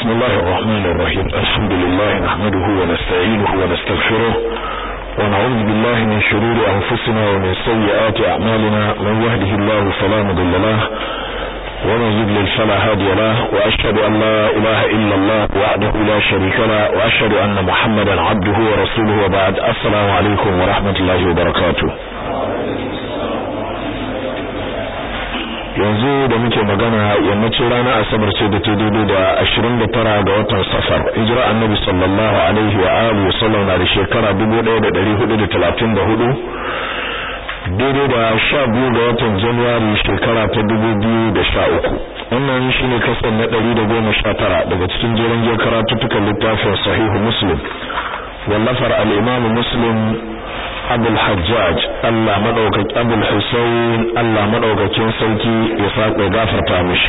بسم الله الرحمن الرحيم الحمد لله نحمده ونستعينه ونستغفره ونعوذ بالله من شرور أنفسنا ومن سيئات أعمالنا من يهده الله فلا مضل له ومن يضلل فلا هادي له وأشهد أن لا إله إلا الله وحده لا شريك له وأشهد أن محمدا عبده ورسوله وبعد السلام عليكم ورحمة الله وبركاته yanzu da muke magana yammacin ranar asabar ce da ta daidai da 29 ga watan safar hijira annabi sallallahu alaihi wa alihi wasallam na da shekara 1434 daidai da 12 ga watan januwari shekara ta 2013 wannan shine kasar na 119 daga cikin jerin jiyar karatuttukan littafin sahihu muslim wallafar al-imam muslim abul hajjaj Allah madaukaki abul husayn Allah madaukakin sarki ya saka gafarta mishi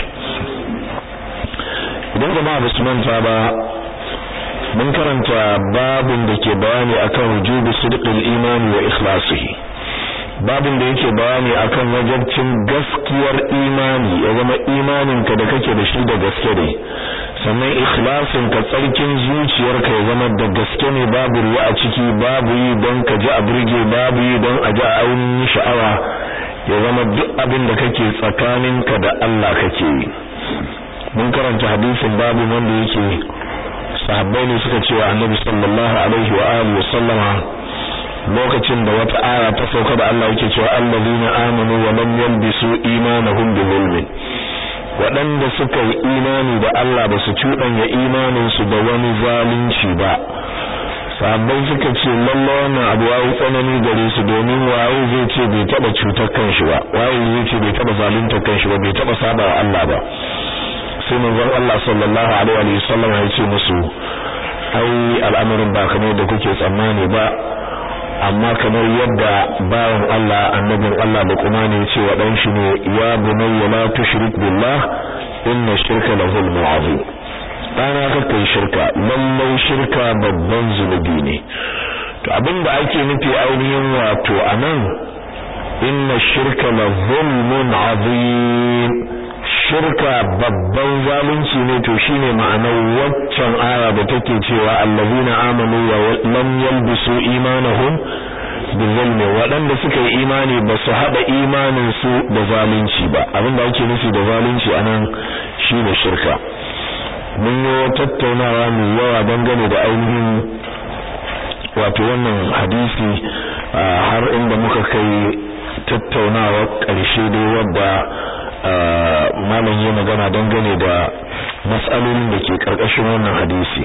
idan jama'a ba su manta ba mun karanta babin da ke bayani akan wujubi sidqil imani wa ikhlasihi babin da yake bayani akan wajibcin gaskiyar imani ya zama imaninka da kake da shi da gaske ne sannan ikhlasin ka tsarkin zuciyarka ya zama da gaske ne babu ruwa a ciki babu yi don ka ji a burge babu yi don a ji a ainihin sha'awa ya zama duk abin da kake tsakaninka da Allah kake yi mun karanta hadisin babu wanda yake sahabbai ne suka ce wa annabi sallallahu alaihi wa alihi wa sallama lokacin da wata aya ta sauka da Allah yake cewa allazina amanu wa lam yalbisu imanahum bi zulmin waɗanda suka yi imani da Allah ba su cuɗanya imaninsu da wani zalunci ba sahabbai suka ce lalle wannan abu yayi tsanani gare su domin waye zai ce bai taba cutar kanshi ba waye zai ce bai taba zaluntar kanshi ba bai taba saba wa Allah ba sai manzon Allah sallallahu alaihi wa sallam ya ce musu ai al'amarin ba kamar da kuke tsammani ba amma kamar yadda bawan Allah annabin Allah da kuma ne ce wa dan shi ne ya bunayya la tushrik billah inna shirka la zulmun azim dana ka kai shirka lallai shirka babban zunubi ne to abinda ake nufi ainihin wato anan inna shirka la zulmun azim shirka babban zalunci ne to shine ma'anar waccan aya da take cewa allazina amanu wa lam yalbisu imanahum bizalmi waɗanda suka yi imani ba su haɗa imanin su da zalunci ba abinda ake nufi da zalunci anan shine shirka mun yi tattaunawa mai yawa dangane da ainihin wato wannan hadisi har inda muka kai tattaunawa ƙarshe dai wadda malam yi magana dangane da matsalolin da ke karkashin wannan hadisi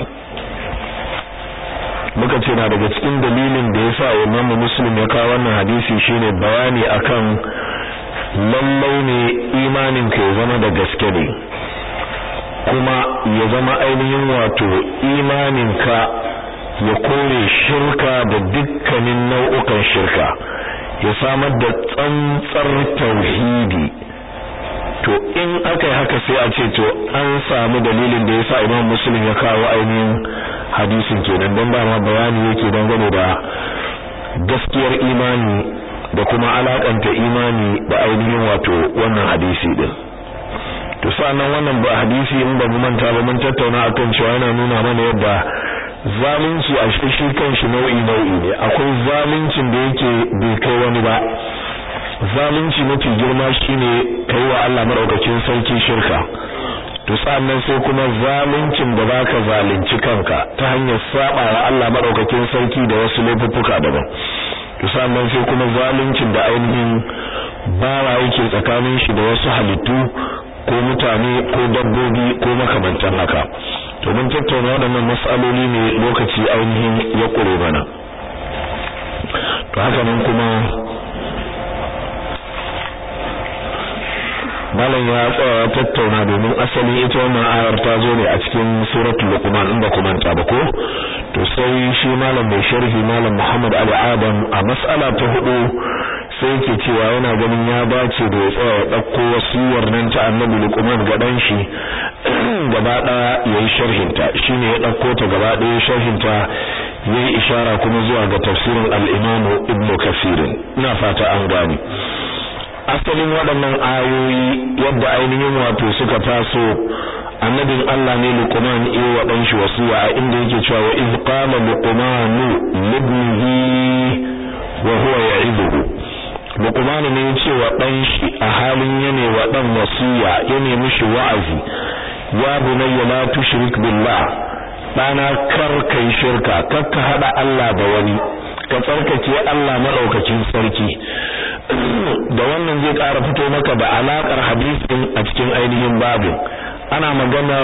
muka ce na daga cikin dalilin da yasa Imam Muslim ya kawo wannan hadisi shine bayani akan lallai ne imanin ka ya zama da gaske ne kuma ya zama ainihin wato imanin ka ya kore shirka da dukkanin nau'ukan shirka ya samar da tsantsar tauhidi to in aka yi haka sai a ce to an samu dalilin da yasa Imam Muslim ya kawo ainihin hadisin kenan don ba ma bayani yake dangane da gaskiyar imani da kuma alakanta imani da ainihin wato wannan hadisi din to sannan wannan ba hadisi in ba mu manta ba mun tattauna akan cewa yana nuna mana yadda zalunci a shi kanshi nau'i nau'i ne akwai zaluncin da yake bai kai wani ba zalunci mafi girma shine kai wa Allah madaukakin sarki shirka to sannan sai kuma zaluncin da baka zalunci kanka ta hanyar saba wa Allah madaukakin sarki da wasu laifuffuka daban to sannan sai kuma zaluncin da ainihin bawa yake tsakanin shi da wasu halittu ko mutane ko dabbobi ko makamantan haka to mun tattauna waɗannan mas'aloli ne lokaci ainihin ya ƙure mana to haka nan kuma malam ya tsaya tattauna domin asali ita wannan ayar ta zo ne a cikin suratul luqman in ba ku manta ba ko to sai shi malam mai sharhi malam Muhammad Ali Adam a mas'ala ta hudu sai yake cewa yana ganin ya dace da ya tsaya ya dauko wasiyar nan ta Annabi Luqman ga dan shi gaba daya yayi sharhin ta shine ya dauko ta gaba daya sharhin ta yayi ishara kuma zuwa ga tafsirin al-Imam Ibn Kathir ina fata an gane asalin waɗannan ayoyi yadda ainihin wato suka taso annabin Allah ne Luqman ya wa dan shi wasiya a inda yake cewa wa iz qala luqman libnihi wa huwa ya'iduhu Luqman ne ya ce wa dan shi a halin yana wa dan wasiya ya nemi shi wa'azi ya bunayya la tushrik billah dana kar kai shirka kar ka hada Allah da wani ka tsarkake Allah madaukakin sarki da wannan zai ƙara fito maka da alakar hadisin a cikin ainihin babin ana maganar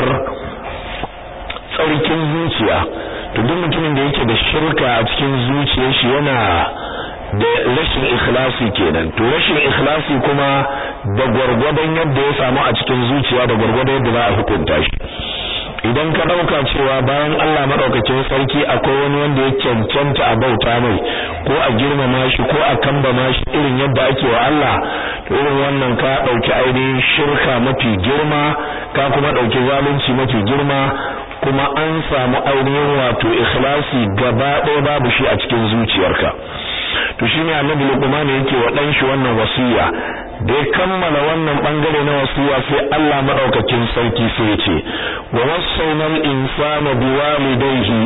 tsarkin zuciya to duk mutumin da yake da shirka a cikin zuciyar shi yana da rashin ikhlasi kenan to rashin ikhlasi kuma da gwargwadon yadda ya samu a cikin zuciya da gwargwadon yadda za a hukunta shi idan ka dauka cewa bayan Allah madaukakin sarki akwai wani wanda ya cancanta a bauta mai ko a girmama shi ko a kambama shi irin yadda ake wa Allah to irin wannan ka dauki ainihin shirka mafi girma ka kuma dauki zalunci mafi girma kuma an samu ainihin wato ikhlasi gaba ɗaya babu shi a cikin zuciyarka to shine annabi Luqman yake wa dan shi wannan wasiya da ya kammala wannan bangare na wasiya sai Allah madaukakin sarki sai ya ce wa wasaynal insana biwalidayhi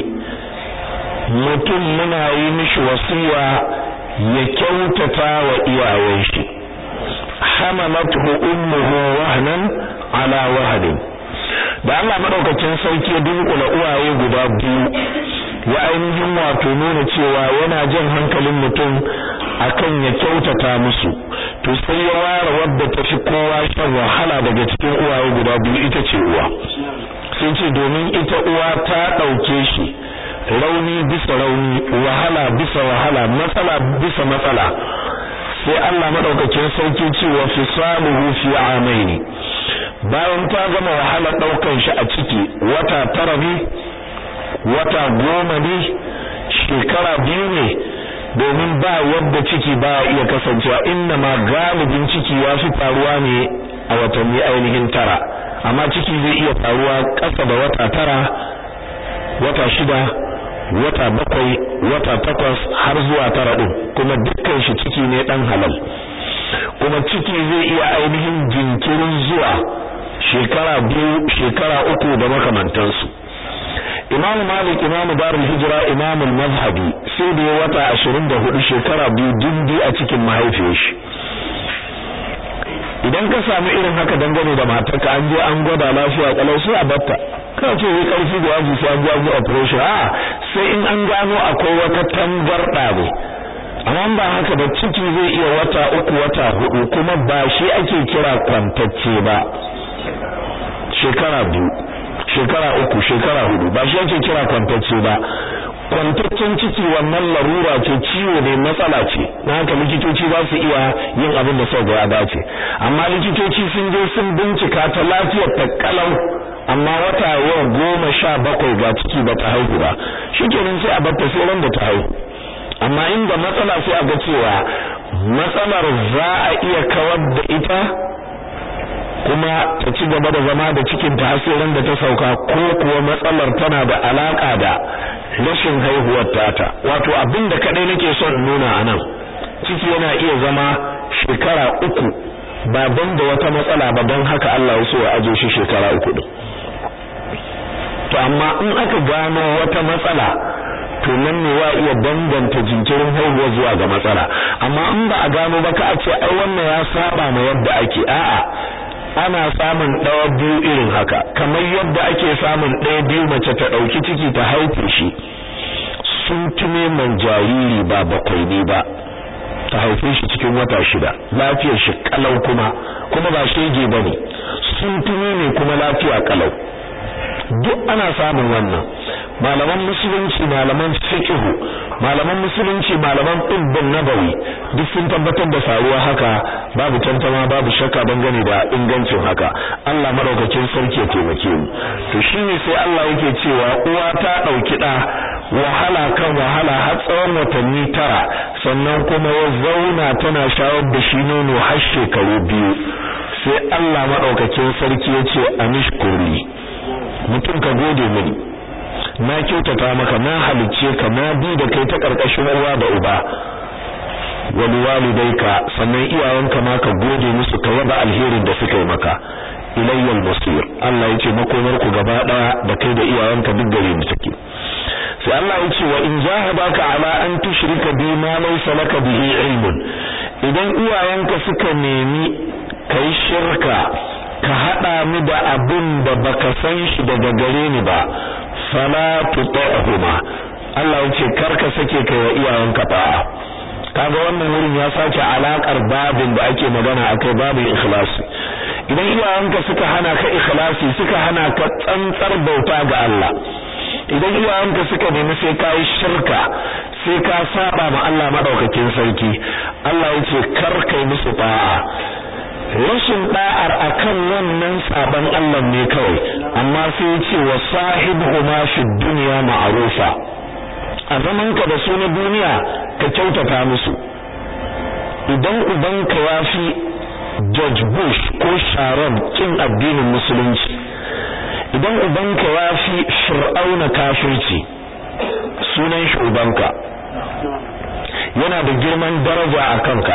mutum muna yi mishi wasiya ya kyautata wa iyayen shi hamalathu ummuhu wahnan ala wahnin da Allah madaukakin sarki ya dunkula uwaye guda biyu ya ainihin wato nuna cewa yana jan hankalin mutum akan ya kyautata musu to sai ya ware wadda ta fi kowa shan wahala daga cikin uwaye guda biyu ita ce uwa sun ce domin ita uwa ta ɗauke shi rauni bisa rauni wahala bisa wahala matsala bisa matsala sai Allah madaukakin sarki ce wa fisaluhu fi amaini bayan ta gama wahala daukan shi a ciki wata tara ne wata goma ne shekara biyu ne domin ba yadda ciki ba iya kasancewa inna ma galibin ciki ya fi faruwa ne a watanni ainihin tara amma ciki zai iya faruwa ƙasa da wata tara wata shida wata bakwai wata takwas har zuwa tara ɗin kuma dukkan shi ciki ne ɗan halal kuma ciki zai iya ainihin jinkirin zuwa shekara biyu shekara uku da makamantansu Imam Malik Imam Darul Hijra Imam Mazhabi sai da ya wata 24 shekara biyu dindi a cikin mahaifiyar shi idan ka samu irin haka dangane da matarka an je an gwada lafiya kalau sai a batta kana ce wai karfi da yaji sai an je an yi operation a sai in an gano akwai wata tangarda ne amma ba haka da ciki zai iya wata uku wata hudu kuma ba shi ake kira kwantacce ba shekara biyu shekara uku shekara hudu ba shi ake kira kwantacce ba kwantaccen ciki wannan larura ce ciwo ne matsala ce na haka likitoci za su iya yin abin da sau ya dace amma likitoci sun je sun bincika ta lafiyar ta kalau amma wata yau goma sha bakwai ga ciki ba ta haihu ba shikenan sai a batta sai ran da ta haihu amma inda matsala sai a ga cewa matsalar za a iya kawar da ita kuma ta ci gaba da zama da cikin ta hasirin da ta sauka ko kuwa matsalar tana da alaka da rashin haihuwar tata wato abin da kadai nake son nuna anan ciki yana iya zama shekara uku ba don da wata matsala ba don haka Allah ya so ya aje shi shekara uku din to amma in aka gano wata matsala to nan ne wa iya danganta jinkirin haihuwa zuwa ga matsala amma in ba a gano ba ka a ce ai wannan ya saba ma yadda ake a'a ana samun ɗawa biyu irin haka kamar yadda ake samun ɗaya biyu mace ta ɗauki ciki ta haife shi sun tume man jariri ba bakwai ne ba ta haife shi cikin wata shida lafiyar shi kalau kuma kuma ba shege ba ne sun tume ne kuma lafiya kalau duk ana samun wannan malaman musulunci malaman fiqh malaman musulunci malaman tibbin nabawi duk sun tabbatar da faruwa haka babu tantama babu shakka dangane da ingancin haka Allah madaukakin sarki ya taimake mu to shine sai Allah yake cewa uwa ta dauki da wahala kan wahala har tsawon watanni tara sannan kuma ya zauna tana shawar da shi nono har shekaru biyu sai Allah madaukakin sarki ya ce anishkurli mutum ka gode mini na kyautata maka na halicce ka na bi da kai ta karkashin uwa da uba wani walidaika sannan iyayenka ma ka gode musu ka yaba alherin da suka yi maka ilayyal masir Allah yace makomar ku gaba daya da kai da iyayenka duk gare ni take sai Allah yace wa in jahadaka ala an tushrika bi ma laysa laka bihi ilmun idan iyayenka suka nemi kai shirka ka hada mu da abin da baka san shi daga gare ni ba fala tutahuma Allah yace karka sake kai wa iyayenka ba'a kaga wannan wurin ya sace alakar babin da ake magana akai babin ikhlasi idan iyayenka suka hana ka ikhlasi suka hana ka tsantsar bauta ga Allah idan iyayenka suka nemi sai ka yi shirka sai ka saba ma Allah madaukakin sarki Allah yace kar kai musu ba'a rashin da'ar akan wannan saban Allah ne kawai amma sai yace wa sahibuhuma fi dunya ma'rufa a zamanka da su na duniya ka kyautata musu idan ubanka ya fi George Bush ko Sharon kin addinin musulunci idan ubanka ya fi Fir'auna kafirci sunan shi ubanka yana da girman daraja a kanka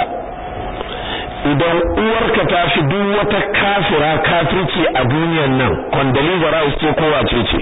idan uwarka ta fi duk wata kafira kafirci a duniyan nan Condoleezza Rice ce ko wace ce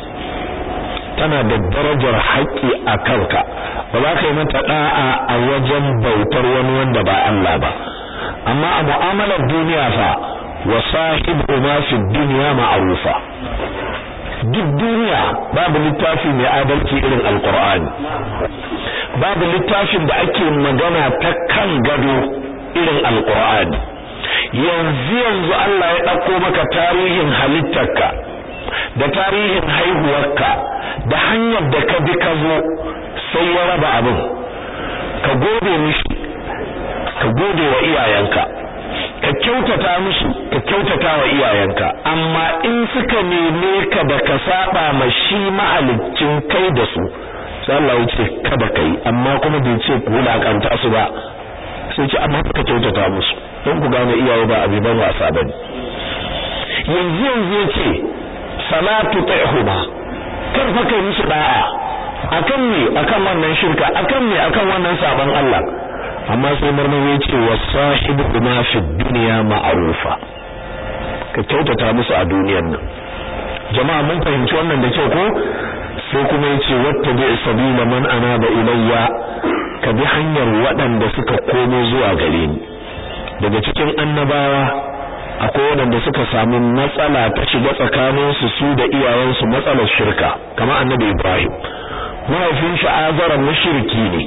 tana da darajar haƙƙi a kanka ba za ka yi mata da'a a wajen bautar wani wanda ba Allah ba amma a mu'amalar duniya fa wa sahibu ma fi dunya ma'rufa duk duniya babu littafi mai adalci irin alqur'ani babu littafin da ake magana ta kan gado irin alqur'ani yanzu yanzu Allah ya dauko maka tarihin halittarka da tarihin haihuwarka da hanyar da ka bi ka zo sai ya raba abin ka gode mishi ka gode wa iyayenka ka kyautata musu ka kyautata wa iyayenka amma in suka neme ka da ka saba ma shi mahalicin kai da su sai Allah ya ce kada kai amma kuma bai ce ku wulakanta su ba sai ce amma ka kyautata musu don ku gane iyaye ba abi ban wasa bane yanzu yanzu yace salatu ta'huma kar fa kai musu da'a akan me akan wannan shirka akan me akan wannan sabon Allah amma sai marmar ya ce wa sahibu ma fi dunya ma'rufa ka kyautata musu a duniyar nan jama'a mun fahimci wannan da kyau ko sai kuma yace wattabi sabila man anaba ilayya ka bi hanyar waɗanda suka komo zuwa gare ni daga cikin annabawa akwai waɗanda suka samu matsala ta shiga tsakaninsu su da iyayensu matsalar shirka kamar annabi Ibrahim mahaifin shi azara mushriki ne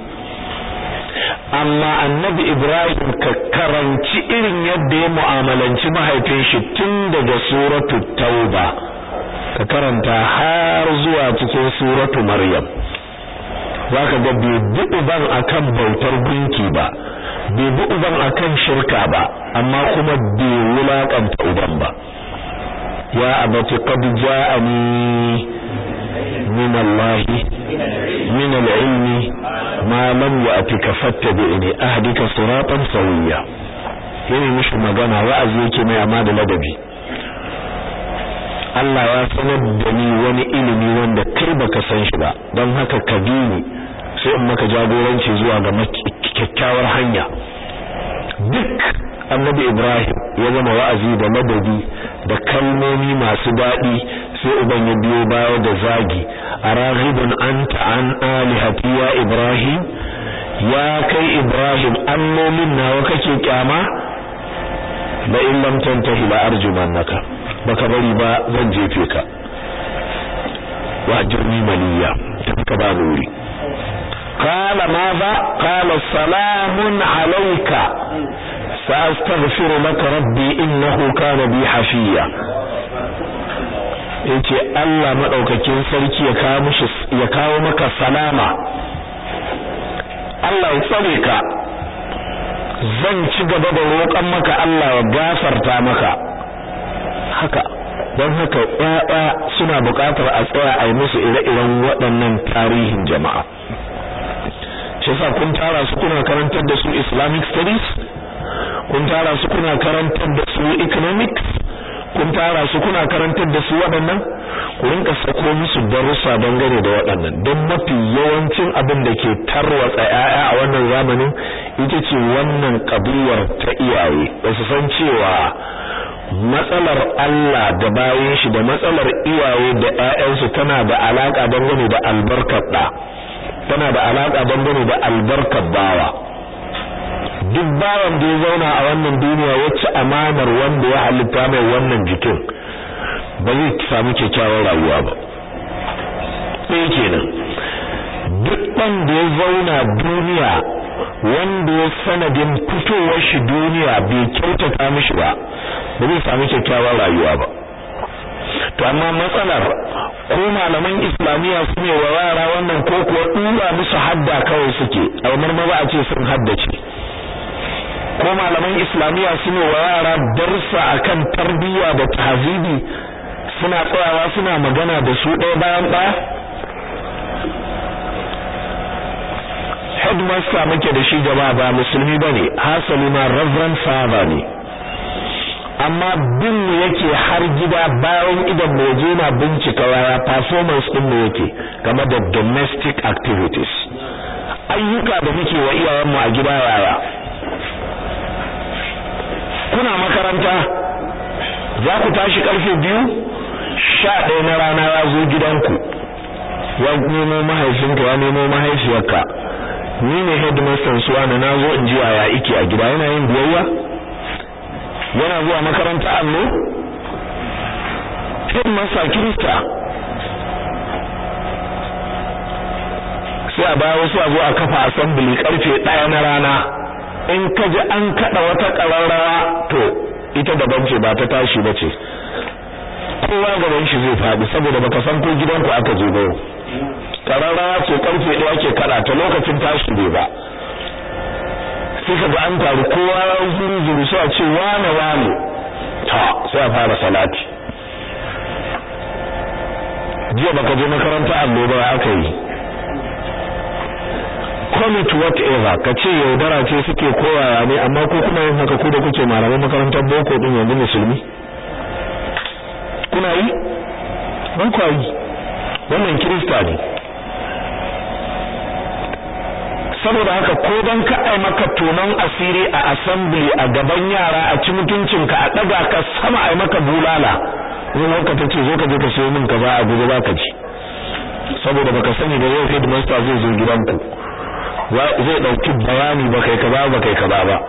amma annabi Ibrahim ka karanci irin yadda ya mu'amalanci mahaifin shi tun daga suratu tauba ka karanta har zuwa cikin suratu maryam zaka ga bai bi uban akan bautar gunki ba bai bi uban akan shirka ba amma kuma bai wulakanta uban ba ya abati qad ja'ani min Allah min al-ilmi ma lam ya'tika fattabi'ni ahdika siratan sawiya yana mishi magana wa'azi yake mai amma da ladabi Allah ya sanar da ni wani ilimi wanda kai baka san shi ba don haka ka bi ni sai in maka jagoranci zuwa ga kyakkyawar hanya duk annabi Ibrahim ya zama wa'azi da ladabi da kalmomi masu daɗi sai uban ya biyo baya da zagi araghibun anta an alihati ya Ibrahim ya kai Ibrahim allolin nawa kake kyama la in lam tantahi la arjumannaka baka bari ba zan jefe ka wajirni maliya tafka ba nuri qala madha qala salamun alayka sa'astaghfiru laka rabbi innahu kana bi hafiya yace Allah madaukakin sarki ya kawo mishi ya kawo maka salama Allah ya tsare ka zan ci gaba da roƙon maka Allah ya gafarta maka haka don haka ƴaƴa suna buƙatar a tsaya a yi musu ire-iren waɗannan tarihin jama'a shi yasa kun tara su kuna karantar da su Islamic studies kun tara su kuna karantar da su economics kun tara su kuna karantar da su waɗannan ku rinka sako musu darussa dangane da waɗannan don mafi yawancin abin da ke tarwatsa ƴaƴa a wannan zamanin ita ce wannan kabiyar ta iyaye ba su san cewa matsalar Allah da bayan shi da matsalar iyaye da ƴaƴansu tana da alaka dangane da albarkar da tana da alaka dangane da albarkar bawa duk bawan da ya zauna a wannan duniya wacce amanar wanda ya halitta mai wannan jikin ba zai samu kyakkyawar rayuwa ba sai kenan duk ɗan da ya zauna duniya wanda ya sanadin fitowar shi duniya bai kyautata mishi ba ba zai samu kyakkyawar rayuwa ba to amma matsalar ko malaman islamiyya su ne wa yara wannan ko kuwa dura musu hadda kawai suke a marmara a ce sun haddace ko malaman islamiyya su ne wa yara darsa akan tarbiyya da tahzibi suna tsayawa suna magana da su ɗaya bayan ɗaya headmaster muke da shi jama'a ba musulmi bane hasali ma reverend father ne amma bin mu yake har gida bayan idan mu je na bincika waya performance din mu yake game da domestic activities ayyuka da muke wa iyayen mu a gida yaya kuna makaranta za ku tashi karfe biyu sha ɗaya na rana ya zo gidanku ya nemo mahaifinka ya nemo mahaifiyarka ni ne headmaster suwa na nazo in ji yaya ike a gida yana yin biyayya yana zuwa makaranta allo headmaster kirista sai a baya wasu a zo a kafa assembly karfe ɗaya na rana in ka ji an kaɗa wata ƙararrawa to ita daban ce ba ta tashi ba ce kowa gaban shi zai faɗi saboda baka san ko gidanku aka je ba yau kararrawa ce karfe ɗaya ake kada ta lokacin tashi bai ba sai ka ga an taru kowa ya zuru zuru sai a ce wane wane ta sai a fara salati jiya baka je makaranta allo ba aka yi commit whatever ka ce yaudara ce suke koyawa ne amma ko kuma yin haka ku da kuke malaman makarantar boko din yanzu musulmi kuna yi ban kwa yi wannan kirista ne saboda haka ko dan ka ai maka tonon asiri a assembly a gaban yara a ci mutuncinka a daga ka sama ai maka bulala wani lokaci ce zo ka je ka sayo min kaza a guje baka ji saboda baka sani da yau headmaster zai zo gidanku zai dauki bayani ba kai kaza ba kai kaza ba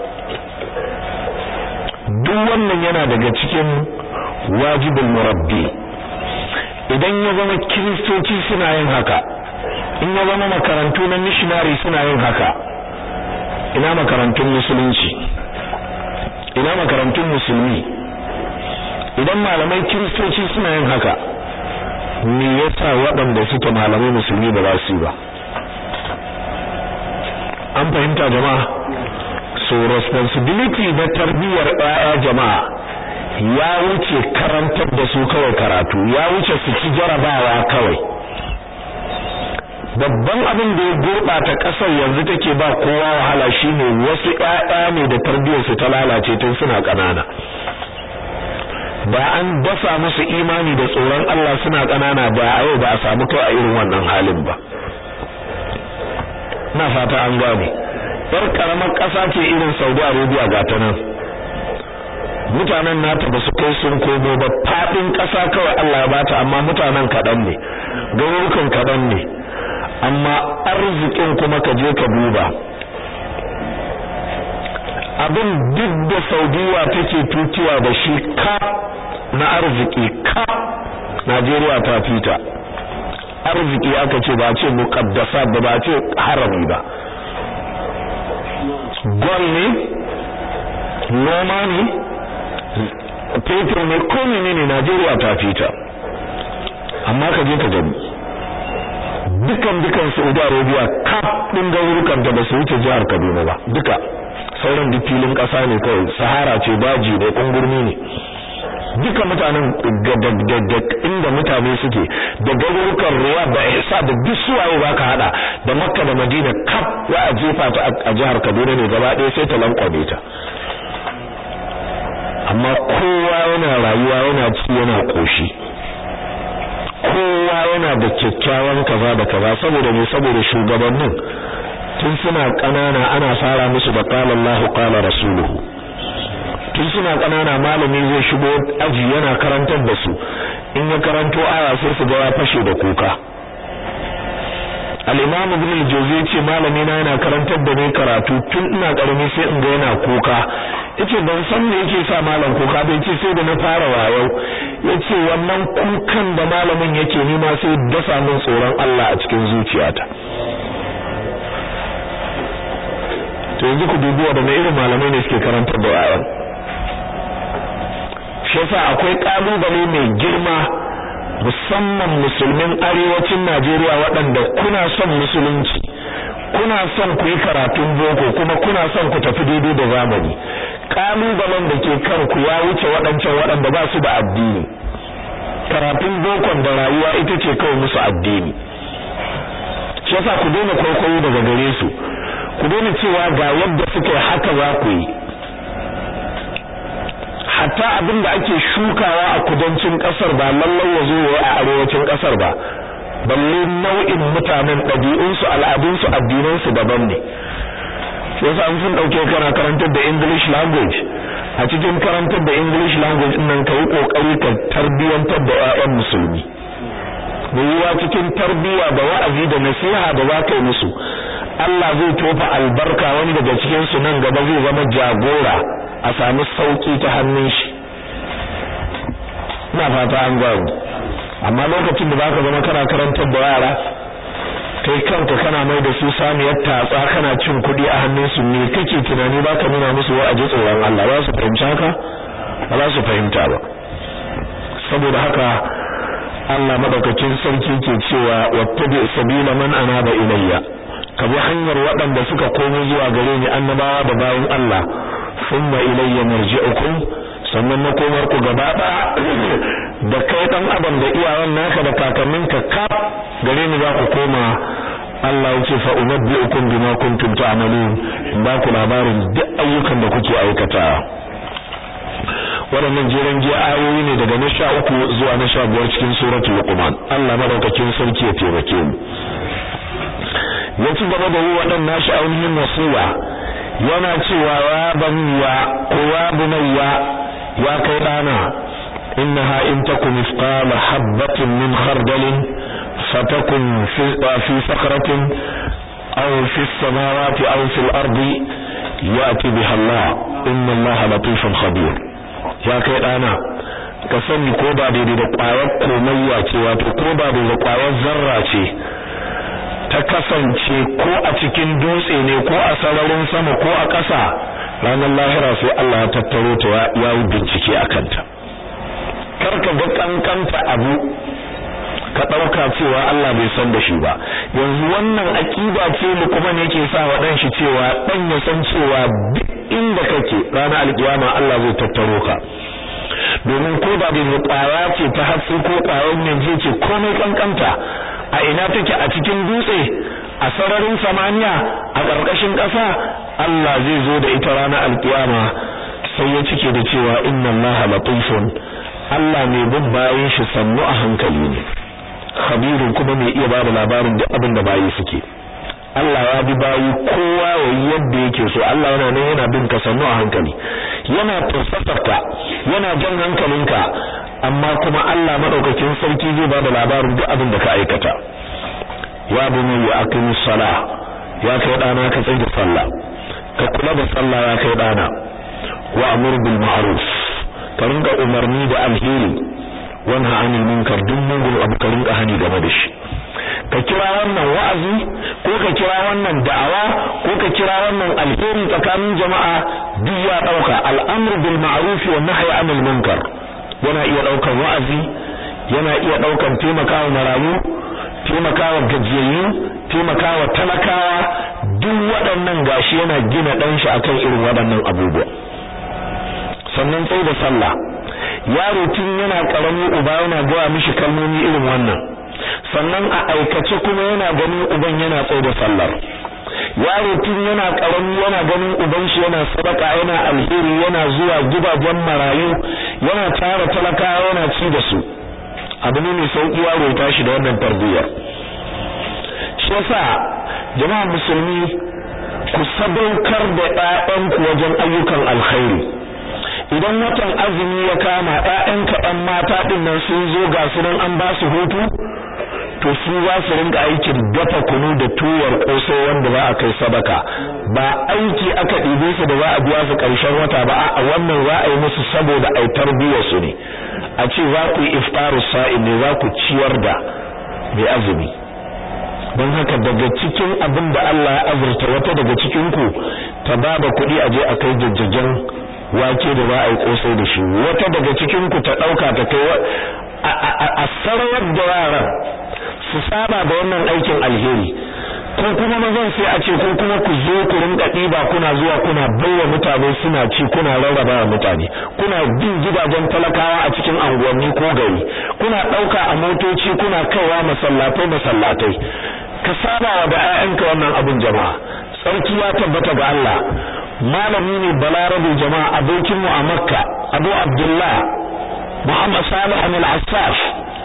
duk wannan yana daga cikin wajibul murabbi idan ya zama kiristoci suna yin haka in ya zama makarantu na missionary suna yin haka ina makarantun musulunci ina makarantun musulmi idan malamai kiristoci suna yin haka me yasa waɗanda suke malamai musulmi ba za su yi ba an fahimta jama'a so responsibility na tarbiyyar ɗaya jama'a ya wuce karantar da su kawai karatu ya wuce su ci jarabawa kawai babban abin da ya gurɓata ƙasar yanzu take ba kowa wahala shine wasu ƴaƴa ne da tarbiyyarsu ta lalace tun suna ƙanana ba an dasa musu imani da tsoron Allah suna ƙanana ba a yau ba a samu kai a irin wannan halin ba na fata an gane yar karamar ƙasa ce irin Saudi Arabia ga ta nan mutanen nata ba su kai sun komo ba fadin ƙasa kawai Allah ya bata amma mutanen kaɗan ne garurukan kaɗan ne amma arzikin kuma ka je ka duba abin duk da Saudiya take tutiya da shi ka na arziki ka Najeriya ta fita arziki aka ce ba ce muqaddasa ba ba ce harami ba gol ne noma ne fetur ne ko menene Najeriya ta fita amma ka je ka gani dukan dukan Saudi Arabia kaf din garurukan da ba su wuce jihar Kaduna ba duka sauran duk filin kasa ne kawai sahara ce daji ne kungurmi ne duka mutanen da inda mutane suke da garurukan ruwa da ihsa da duk suwaye baka hada da Makka da Madina kaf za a jefa ta a jihar Kaduna ne gaba ɗaya sai ta lankwame ta amma kowa yana rayuwa yana ci yana koshi kowa yana da kyakkyawan kaza da kaza saboda ne saboda shugabannin tun suna kanana ana fara musu da qala Allah qala rasuluhu tun suna ƙanana malami zai shigo aji yana karantar da su in ya karanto aya sai su ga ya fashe da kuka al-imam ibn al-jawzi ce malami na yana karantar da ni karatu tun ina karami sai in ga yana kuka yace ban san me yake sa malam kuka bai ce sai da na fara wayo yace wannan kukan da malamin yake ni ma sai dasa min tsoron Allah a cikin zuciyata to yanzu ku dubi da irin malamai ne suke karantar da yayan shi yasa akwai kalubale mai girma musamman musulmin arewacin Najeriya waɗanda kuna son musulunci kuna son ku yi karatun boko kuma kuna son ku tafi daidai da zamani kalubalen da ke kanku ya wuce waɗancan waɗanda ba su da addini karatun bokon da rayuwa ita ce kawai musu addini shi yasa ku daina kwaikwayo daga gare su ku daina cewa ga yadda suke haka za ku yi hatta abin da ake shukawa a kudancin kasar ba lallai ya zo a arewacin kasar ba balle nau'in mutanen ɗabi'unsu al'adunsu addinansu daban ne sai yasa an sun dauke kana karantar da English language a cikin karantar da English language nan ka yi kokari ka tarbiyantar da ƴaƴan musulmi yiwuwa cikin tarbiya da wa'azi da nasiha da za ka yi musu Allah zai tofa albarka wani daga cikin su nan gaba zai zama jagora a sami sauki ta hannun shi ina fata an gwaru amma lokacin da baka zama kana karantar da yara kai kanka kana mai da su samiyar tatsa kana cin kuɗi a hannun su ne kake tunani baka nuna musu wa'azi tsoron Allah ba su fahimci haka ba za su fahimta ba saboda haka Allah madaukakin sarki ke cewa wattabi sabila man anaba ilayya ka bi hanyar waɗanda suka komo zuwa gare ni annabawa da bayan Allah thumma ilayya marji'ukum sannan makomar ku gaba da kai dan adam da iyayen naka da kakanninka kaf gare ni za ku koma Allah ya ce fa unabbi'ukum bima kuntum ta'malun ba ku labarin duk ayyukan da kuke aikata waɗannan jeren giya ayoyi ne daga na sha uku zuwa na sha biyar cikin suratul luqman Allah madaukakin sarki ya taimake mu ya ci gaba da yi waɗannan shi ainihin wasiya yana cewa ya baniya ko ya bunayya ya kai ɗana innaha in taku mithqala habatin min khardalin fatakun fi sakratin aw fi samawati aw fil ardi ya'ti biha Allah inna Allah latifun khabir ya kai ɗana ka sani ko ba daidai da ƙwayar komayya ce wato ko ba daidai da ƙwayar zarra ce ta kasance ko a cikin dutse ne ko a sararin sama ko a ƙasa ranar lahira sai Allah ya tattaro ta ya yi bincike a kanta kar ka ga kankanta abu ka ɗauka cewa Allah bai san da shi ba yanzu wannan aƙida ce mu kuma ne yake sa wa ɗan shi cewa ɗan ya san cewa duk inda kake ranar alƙiyama Allah zai tattaro ka domin ko da bai ƙwaya ce ta hatsi ko ƙwayar yanzu ce komai kankanta a ina take a cikin dutse a sararin samaniya a ƙarƙashin ƙasa Allah zai zo da ita ranar alƙiyama sai ya cike da cewa inna Allah latifun Allah mai bin bayin shi sannu a hankali ne khabirun kuma mai iya bada labarin duk abin da bayi suke Allah ya bi bayi kowa yayi yadda yake so Allah yana nan yana bin ka sannu a hankali yana tafsasarka yana jan hankalinka amma kuma Allah madaukakin sarki zai bada labarin duk abin da ka aikata ya bani ya aqimi sala ya kai dana ka tsaya da sallah ka kula da sallah ya kai dana wa amur bil ma'ruf ka rinka umarni da alheri wanha anil munkar duk mugun abu ka rinka hani game da shi ka kira wannan wa'azi ko ka kira wannan da'awa ko ka kira wannan alheri tsakanin jama'a duk ya dauka al'amru bil ma'ruf wa nahyi anil munkar yana iya daukan wa'azi yana iya daukan taimakawa marayu taimakawa gajiyayyu taimakawa talakawa duk waɗannan gashi yana gina dan shi akan irin waɗannan abubuwa sannan sai da sallah yaro tun yana karami uba yana gaya mishi kalmomi irin wannan sannan a aikace kuma yana ganin uban yana tsaye da sallar yaro tun yana karami yana ganin uban shi yana sadaka yana alheri yana zuwa gidajen marayu yana tara talakawa yana ci da su abu ne mai sauki yaro ya tashi da wannan tarbiyyar shi yasa jama'a musulmi ku sadaukar da ƴaƴanku wajen ayyukan alkhairi idan watan azumi ya kama ƴaƴanka ƴan mata din nan sun zo ga su nan an ba su hutu to su za su rinka aikin dafa kunu da tuyar kosai wanda za a kai sadaka ba aiki aka ɗibe su da za a biya su ƙarshen wata ba a wannan za a yi musu saboda ai tarbiyyar su ne a ce za ku yi iftaru sa'in ne za ku ciyar da mai azumi don haka daga cikin abin da Allah ya azurta wata daga cikin ku ta ba da kuɗi a je a kai jajjagen wake da za a yi kosai da shi wata daga cikin ku ta ɗauka ta kai a sarwar da yaran su saba da wannan aikin alheri ko kuma mazan sai a ce ko kuma ku zo ku rinka ɗiba kuna zuwa kuna baiwa mutane suna ci kuna rarraba wa mutane kuna bin gidajen talakawa a cikin anguwanni ko gari kuna ɗauka a motoci kuna kaiwa masallatai masallatai ka saba wa da 'ya'yanka wannan abin jama'a sarki ya tabbata ga Allah malami ne balarabe jama'a abokin mu a makka abu abdullah muhammad salih al-assaf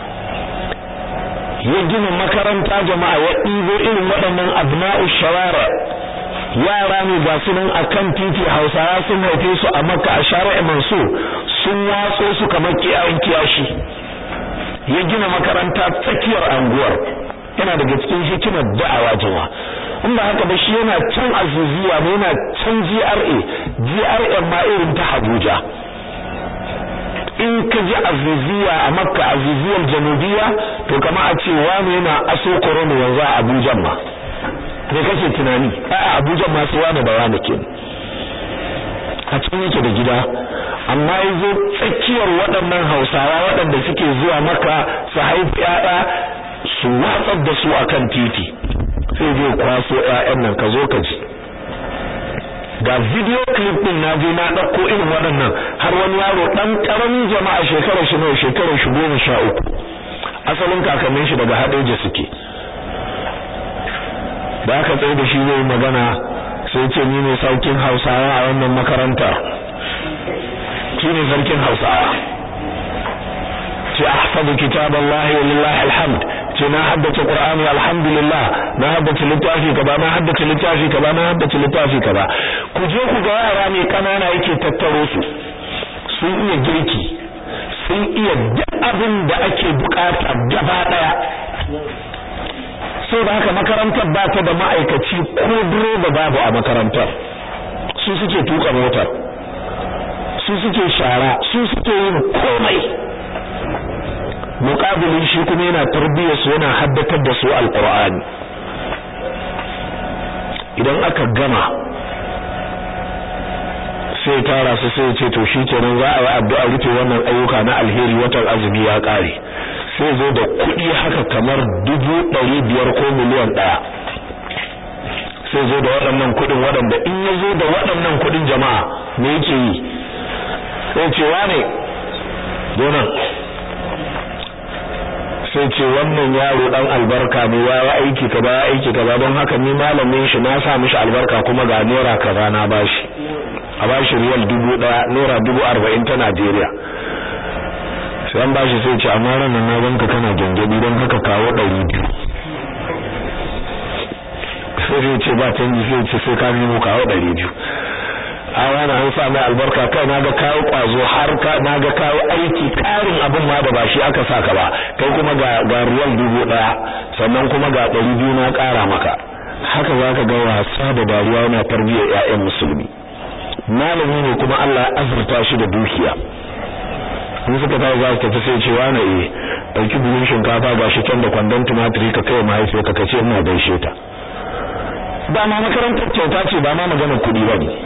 ya gina makaranta jama'a ya ɗibo irin waɗannan abna'u shawara yara ne ga su nan akan titi hausawa sun haife su a makka a shari'a mansur sun watso su kamar kiyayen kiyashi ya gina makaranta tsakiyar anguwar yana daga cikin hikimar da'awa jama'a in ba haka ba shi yana can azuziya ne yana can GRA GRA ma irin ta Abuja in ka ji azuziya a Makka azuziyar Janubiya to kama a ce wani yana aso korona yanzu a Abuja ma me kake tunani a Abuja ma su wani da wani ke a cikin yake da gida amma yazo tsakiyar waɗannan Hausawa waɗanda suke zuwa Makka su haifi ƴaƴa su watsar da su akan titi sai zai kwaso ƴaƴan nan ka zo ka ji ga video clip din na je na dauko irin waɗannan har wani yaro dan karamin jama'a shekarar shi ne shekarar shi goma sha uku asalin kakannin shi daga Hadeja suke da aka tsaye da shi zai magana sai ce ni ne sarkin Hausawa a wannan makaranta shi ne sarkin Hausawa ce ahfadu kitaballahi walillahi alhamd ce na haddace Qur'ani alhamdulillah na haddace littafi kaza na haddace littafi kaza na haddace littafi kaza ku je ku ga yara ne kanana yake tattaro su sun iya girki sun iya duk abin da ake bukata gaba daya da haka makarantar ba ta da ma'aikaci ko direba babu a makarantar su suke tuka motar su suke shara su suke yin komai muqabilin shi kuma yana tarbiyyar su yana haddatar da su alqur'ani idan aka gama sai tara su sai ce to shikenan za a yi addu'a rufe wannan ayyuka na alheri watan azumi ya kare sai zo da kuɗi haka kamar dubu ɗari biyar ko miliyan ɗaya sai zo da waɗannan kuɗin waɗanda in ya zo da waɗannan kuɗin jama'a me yake yi sai ce wane donan sai ce wannan yaro dan albarka ne ya yi aiki ka ba aiki ka ba don haka ni malamin shi na sa mishi albarka kuma ga naira kaza na bashi a bashi riyal dubu daya naira dubu arba'in ta Najeriya sai an bashi sai ce amma ranar na ganka kana gyangyaɗi don haka kawo ɗari biyu sai zai ce ba canji sai ce sai ka nemo kawo ɗari biyu a wani an sa mai albarka kai na ga kawo kwazo har na ga kawo aiki karin abin ma da ba shi aka saka ba kai kuma ga ga ruwan dubu daya sannan kuma ga ɗari biyu na ƙara maka haka za ka ga wasa da dariya yana tarbiyyar ƴaƴan musulmi malami ne kuma Allah ya azurta shi da dukiya in suka tafi za su tafi sai ce wani eh ɗauki buhun shinkafa ga shi can da kwandon tumatiri ka kai mahaifiyarka ka ce ina gaishe ta ba ma makarantar kyauta ce ba ma maganar kuɗi ba ne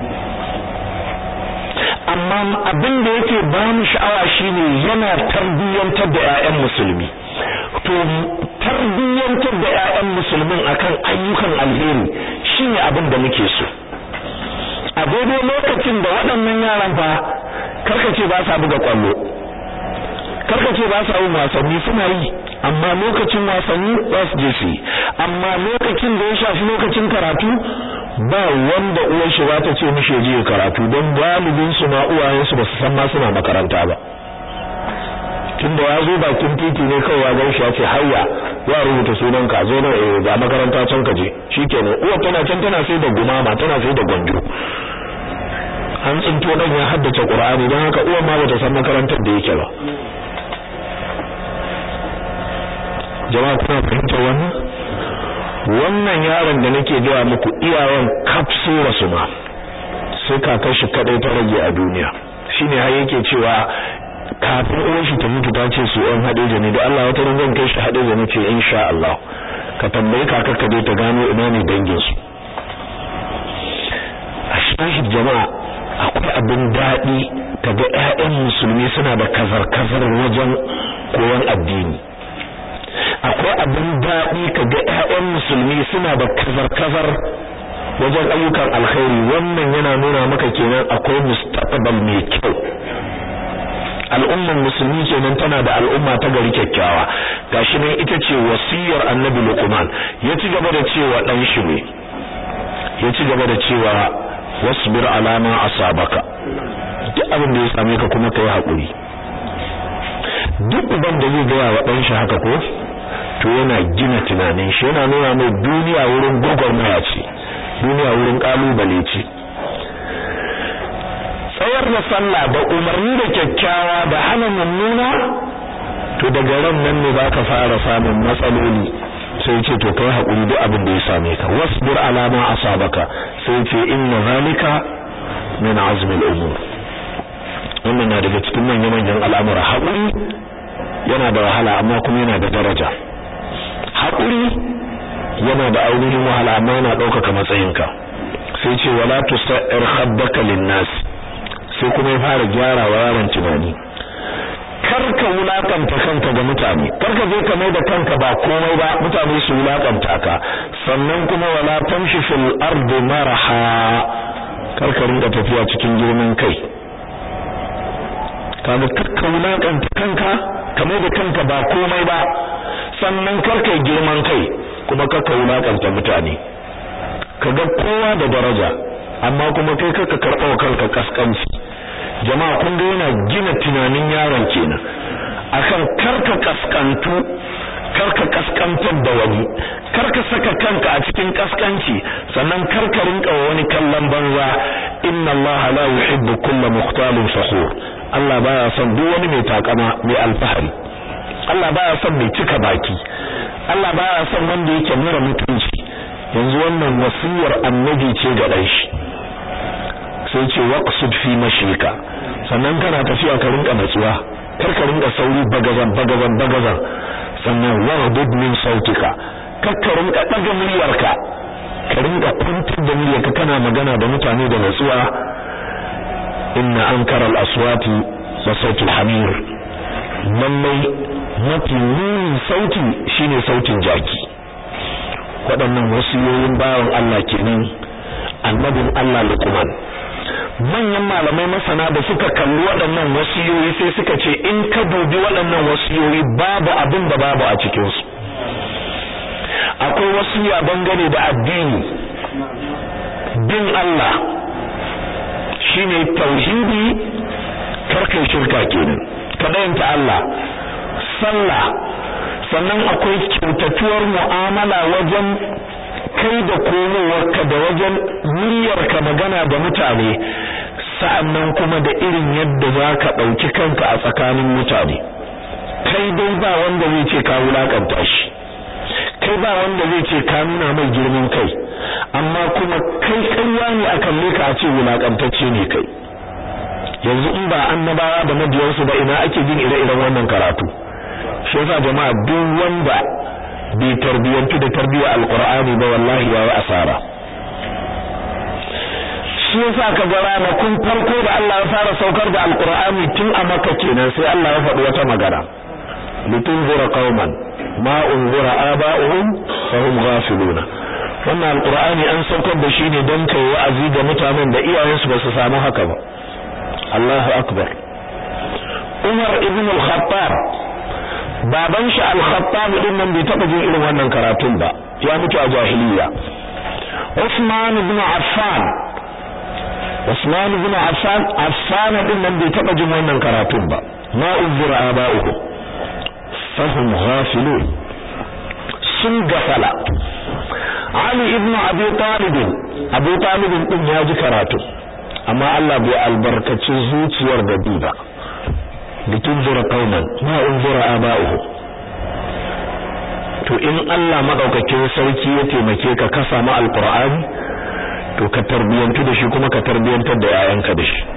amma abin da yake ba mu sha'awa shine yana tarbiyyantar da ƴaƴan musulmi to tarbiyyantar da ƴaƴan musulmin akan ayyukan alheri shine abin da muke so a daidai lokacin da waɗannan yaran fa karkace ba sa buga kwallo karkace ba sa yin wasanni suna yi amma lokacin wasanni ba su je su yi amma lokacin da ya shafi lokacin karatu ba wanda uwar shi za ta ce mishi je karatu don galibin su ma uwayen su ba su san ma suna makaranta ba tunda ya zo bakin titi ne kawai ya gan shi ya ce hayya ya rubuta sunan ka zo nan eh ga makaranta can ka je shikenan uwar tana can tana sai da gumama tana sai da gwanjo an tsinto dan ya haddace Qur'ani dan haka uwa ma bata san makarantar da yake ba jama'a kuna fahimtar wannan wannan yaron da nake gaya muku iyawan kafsu rasu ma sai kakar shi kadai ta rage a duniya shine har yake cewa kafin uwar shi ta mutu ta ce su ɗan hadeja ne da Allah wata ran zan kai shi hadeja ne ce insha Allah ka tambayi kakar ka dai ta gano ina ne dangin su a shahid jama'a akwai abin daɗi kaga ƴaƴan musulmi suna da kazar-kazar wajen koyon addini akwai abin daɗi kaga ƴaƴan musulmi suna da kazar-kazar wajen ayyukan alkhairi wannan yana nuna maka kenan akwai mustaqbal mai kyau al'umman musulmi kenan tana da al'umma ta gari kyakkyawa gashi nan ita ce wasiyar annabi luqman ya ci gaba da cewa dan shi ne ya ci gaba da cewa wasbir ala ma asabaka duk abin da ya same ka kuma kai hakuri duk uban da zai gaya wa dan shi haka ko to yana gina tunanin shi yana nuna mai duniya wurin gurgurmaya ce duniya wurin kalubale ce tsayar da sallah da umarni da kyakkyawa da hana mummuna to daga ran nan ne ka fara samun matsaloli sai ce to kai hakuri duk abin da ya same ka wasbir ala ma asabaka sai ce inna zalika min azmi al-umur wannan na daga cikin manyan manyan al'amura hakuri yana da wahala amma kuma yana da daraja hakuri yana da ainihin wahala amma yana ɗaukaka matsayinka sai ce wala tusair khaddaka lin-nas sai kuma ya fara gyara wa yaron tunani karka wulakanta kanka ga mutane karka je ka mai da kanka ba komai ba mutane su wulakanta ka sannan kuma wala tamshi fil ardi maraha karka rinka tafiya cikin girman kai kaga karka wulakanta kanka ka mai da kanka ba komai ba sannan karka girman kai kuma karka wulakanta mutane kaga kowa da daraja amma kuma kai karka karɓa wa kanka kaskanci jama'a kun ga yana gina tunanin yaron kenan akan karka kaskantu karka kaskantar da wani karka saka kanka a cikin kaskanci sannan karka rinka wani kallon banza inna allaha la yuhibbu kulla mukhtalin fakhur Allah baya son duk wani mai takama mai alfahari Allah baya son mai cika baki Allah baya son wanda yake mura mutunci yanzu wannan wasiyar annabi ce ga dan shi sai ce waqsud fi mashika sannan kana tafiya ka rinka natsuwa kar ka rinka sauri bagazan bagazan bagazan sannan waghdud min sautika kar ka rinka daga muryarka ka rinka kwantar da muryarka kana magana da mutane da natsuwa inna ankara al-aswati la sautul hamir lallai mafi munin sauti shine sautin jaki waɗannan wasiyoyin bawan Allah kenan annabin Allah Luqman manyan malamai masana da suka kalli waɗannan wasiyoyi sai suka ce in ka dubi waɗannan wasiyoyi babu abin da babu a cikin su akwai wasiya bangare da addini bin Allah shine tauhidi karkai shirka kenan kadayanta Allah sallah sannan akwai kyautatuwar mu'amala wajen kai da komowarka da wajen muryarka magana da mutane sa'annan kuma da irin yadda za ka ɗauki kanka a tsakanin mutane kai dai ba wanda zai ce ka wulakanta shi kai ba wanda zai ce ka nuna mai girman kai amma kuma kai ƙarya ne a kalle ka a ce wulakantacce ne kai yanzu in ba annabawa da mabiyansu ba ina ake jin ire-iren wannan karatu shi yasa jama'a duk wanda bai tarbiyantu da tarbiyyar alqur'ani ba wallahi yayi asara shi yasa ka ga ranakun farko da Allah ya fara saukar da alqur'ani tun a makka kenan sai Allah ya faɗi wata magana litunzira qauman ma unzira aba'uhum fa hum ghafiluna wannan alqur'ani an saukar da shi ne don kai wa'azi ga mutanen da iyayensu ba su samu haka ba Allahu akbar Umar ibn al-Khattab baban shi al-Khattab din nan bai taba jin irin wannan karatun ba ya mutu a jahiliya Usman ibn Affan Usman ibn Affan Affan din nan bai taba jin wannan karatun ba ma uzira aba'uhu fahum ghafilun sun gafala Ali ibn Abi Talib Abu Talib din ya ji karatu amma Allah bai albarkaci zuciyar da bi ba litunzira qauman ma unzira aba'uhu to in Allah madaukakin sarki ya taimake ka ka samu alqur'ani to ka tarbiyantu da shi kuma ka tarbiyantar da yayanka da shi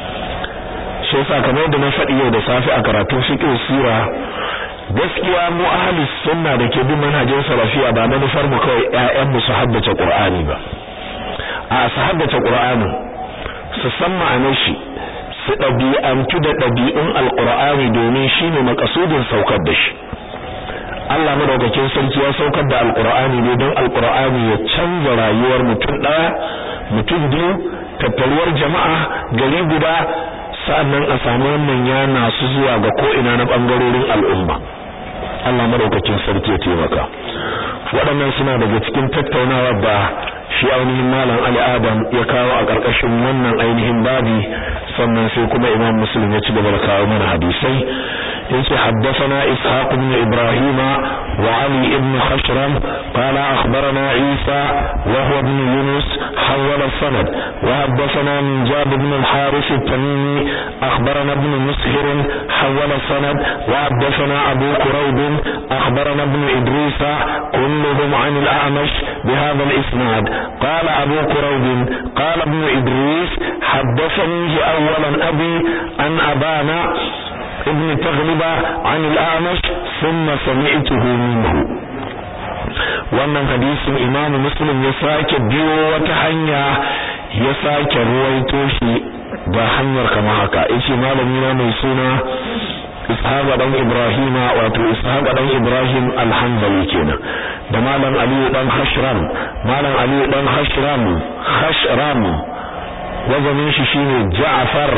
shi yasa kamar da na faɗi yau da safi a karatun fiqh sura gaskiya mu ahli sunna da ke bin manhajin salafiya ba manufar mu kawai ƴaƴan mu su haddace qur'ani ba a su haddace qur'ani su san ma'anar shi su ɗabi'antu da ɗabi'un alqur'ani domin shine makasudin saukar da shi Allah madaukakin sarki ya saukar da alqur'ani ne don alqur'ani ya canza rayuwar mutum ɗaya mutum biyu tattaruwar jama'a gari guda sa'annan a samu wannan yana su zuwa ga ko'ina na ɓangarorin al'umma Allah madaukakin sarki ya taimaka waɗannan suna daga cikin tattaunawa da shi ainihin malam Ali Adam ya kawo a ƙarƙashin wannan ainihin babi sannan sai kuma Imam Muslim ya ci gaba da kawo mana hadisai yace haddathana Ishaq ibn Ibrahim wa Ali ibn Khashram qala akhbarana Isa wa huwa ibn Yunus hawala sanad wa haddathana min Jab ibn al-Harith at-Tamimi akhbarana ibn Mushir hawala sanad wa haddathana Abu Quraib akhbarana ibn Idris kulluhum an al-A'mash بهذا الإسناد قال أبو كروب قال ابن إدريس حدثني أولا أبي أن أبانا ابن تغلب عن الأعمش ثم سمعته منه wannan hadisin imamu muslim ya sake biyo wata hanya ya sake ruwaito shi ga hanyar kama haka yace malami na mai suna ishaq dan ibrahim wato ishaq dan ibrahim al-hanbali kenan da malam ali dan hashram malam ali dan hashram hashram wazanin shi shine ja'far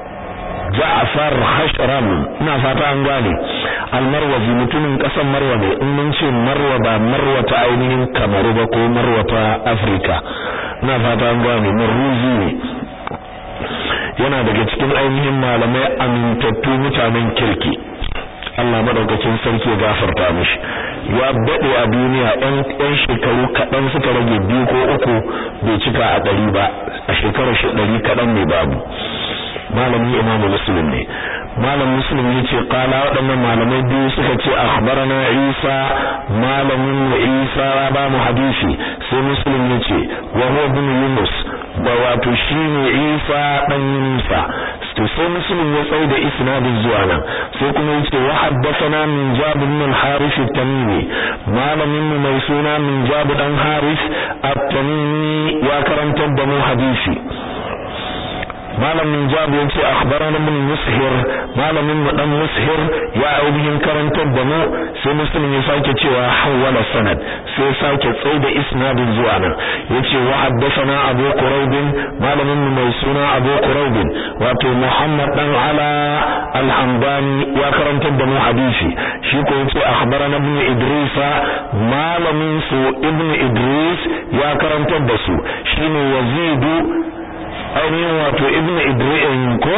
ja'far hashram ina fata an gane al-marwazi mutumin kasan marwa ne in mun ce marwa ba marwa ta ainihin kamaru ba ko marwa ta afrika ina fata an gane marruzi ne yana daga cikin ainihin malamai amintattu mutanen kirki Allah madaukakin sarki ya gafarta mishi ya dade a duniya ɗan ɗan shekaru kaɗan suka rage biyu ko uku bai cika a ɗari ba a shekarar shi ɗari kaɗan ne babu malamin imamu muslim ne malam muslim yace qala waɗannan malamai biyu suka ce akhbarana isa malamin mu isa ba mu hadisi sai muslim yace wa huwa ibn yunus da wato shine isa dan yunusa to sai muslim ya tsaye da isnadin zuwa nan sai kuma yace wa haddathana min jabir bin al-harith at-tamimi malamin mu mai suna min jabir dan harith at-tamimi ya karantar da mu hadisi malamin jabu yace akhbarana min mushir malamin mu dan mushir ya ainihin karantar da mu sai muslim ya sake cewa hawala sanad sai sake tsaida isnadin zuwa nan yace wa haddathana abu quraib malamin mu mai suna abu quraib wato muhammad dan ala al-hamdani ya karantar da mu hadisi shi ko yace akhbarana ibn idrisa malamin su ibn idris ya karantar da su shine yazidu ainihin wato ibn idris ko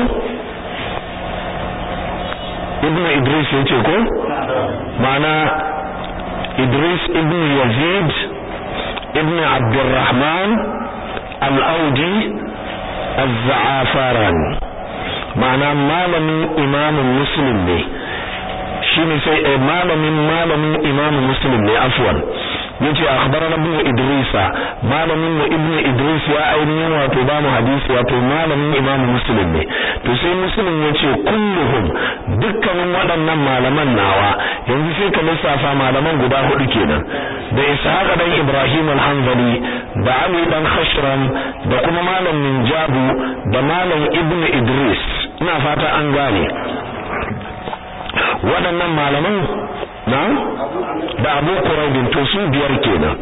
ibn idris ya ce ko ma'ana idris ibn yazid ibn abdurrahman al-audi az-za'afaran ma'ana malamin imamin muslim ne shine sai malamin malamin imamin muslim ne afwan yace akhbarana ibn idrisa malamin mu ibn idris ya ainihin wato ba mu hadisi wato malamin imam muslim ne to sai muslim yace kulluhum dukkanin waɗannan malaman nawa yanzu sai ka lissafa malaman guda hudu kenan da ishaq dan ibrahim al-hanbali da ali dan khashram da kuma malam min jabu da malam ibn idris ina fata an gane waɗannan malaman na da abu kuraibin to su biyar kenan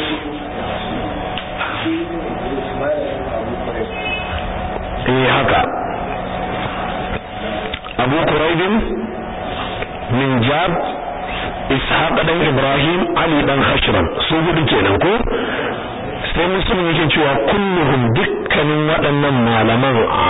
eh haka abu kuraibin min jab ishaq dan ibrahim ali dan hashram su hudu kenan ko sai musulmi yake cewa kulluhum dukkanin waɗannan malaman a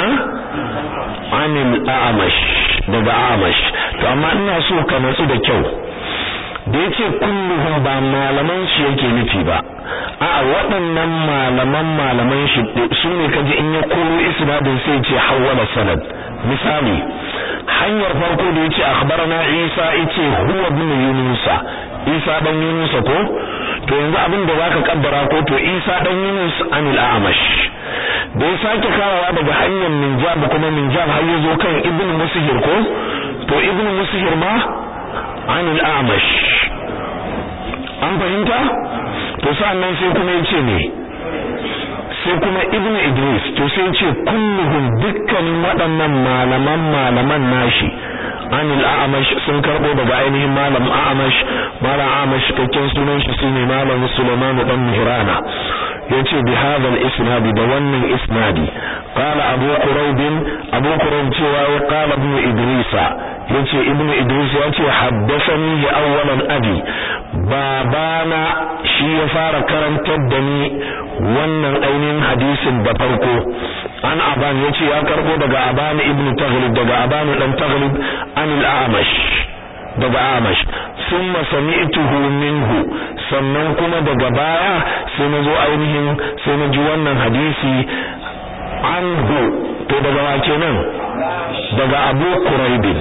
anil a'mash daga a'mash to amma ina so ka natsu da kyau da yace kulluhum ba malaman shi yake nufi ba a waɗannan malaman malaman shi su ne kaji in ya koro isnadin sai ce hawwala sanad misali hanyar farko da yace akhbarana Isa yace huwa ibn Yunus Isa dan Yunus ko to yanzu abin da zaka kaddara ko to Isa dan Yunus anil A'mash da ya sake kawawa daga hanyar Minjab kuma Minjab har yazo kan Ibn Musihir ko to Ibn Musihir ma anil A'mash an fahimta to sannan sai kuma yace ne sai kuma ibn idris to sai ce kulluhum dukkanin waɗannan malaman malaman nashi anil a'amash sun karbo daga ainihin malam a'amash malam a'amash cikakken sunan shi shine malam sulaiman dan mihrana yace bi hadha al-isnad da wannan isnadi qala abu quraib abu quraib cewa ya qala ibn idris yace ibn idris yace haddathani awwalan abi babana shi ya fara karantar da ni wannan ainihin hadisin da farko an aban yace ya karbo daga aban ibn taghlib daga aban dan taghlib an al-a'mash daga a'mash thumma sami'tuhu minhu sannan kuma daga baya sai na zo ainihin sai na ji wannan hadisi anhu to daga wa kenan daga abu quraibin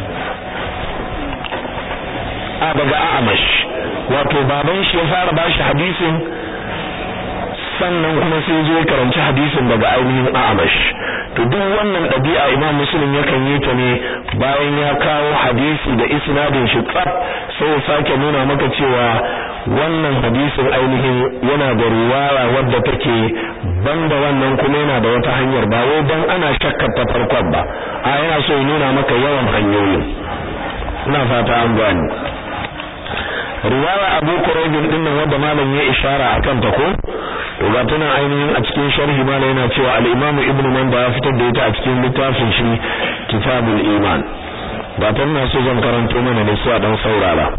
a daga a'mash wato baban shi ya fara bashi hadisin sannan kuma sai zo karanci hadisin daga ainihin a'mash to duk wannan dabi'a imam muslim yakan yi ta ne bayan ya kawo hadisi da isnadin shi tsaf sai ya sake nuna maka cewa wannan hadisin ainihin yana da riwaya wadda take banda wannan kuma yana da wata hanyar ba wai dan ana shakkar ta farkon ba a yana so ya nuna maka yawan hanyoyin ina fata an gani riwaya Abu Quraib din nan wanda malam ya ishara akan ta ko to ga tana ainihin a cikin sharhi malam yana cewa al-Imam Ibn Manda ya fitar da ita a cikin littafin shi Kitabul Iman ba ta na so zan karanto mana ne sai a dan saurara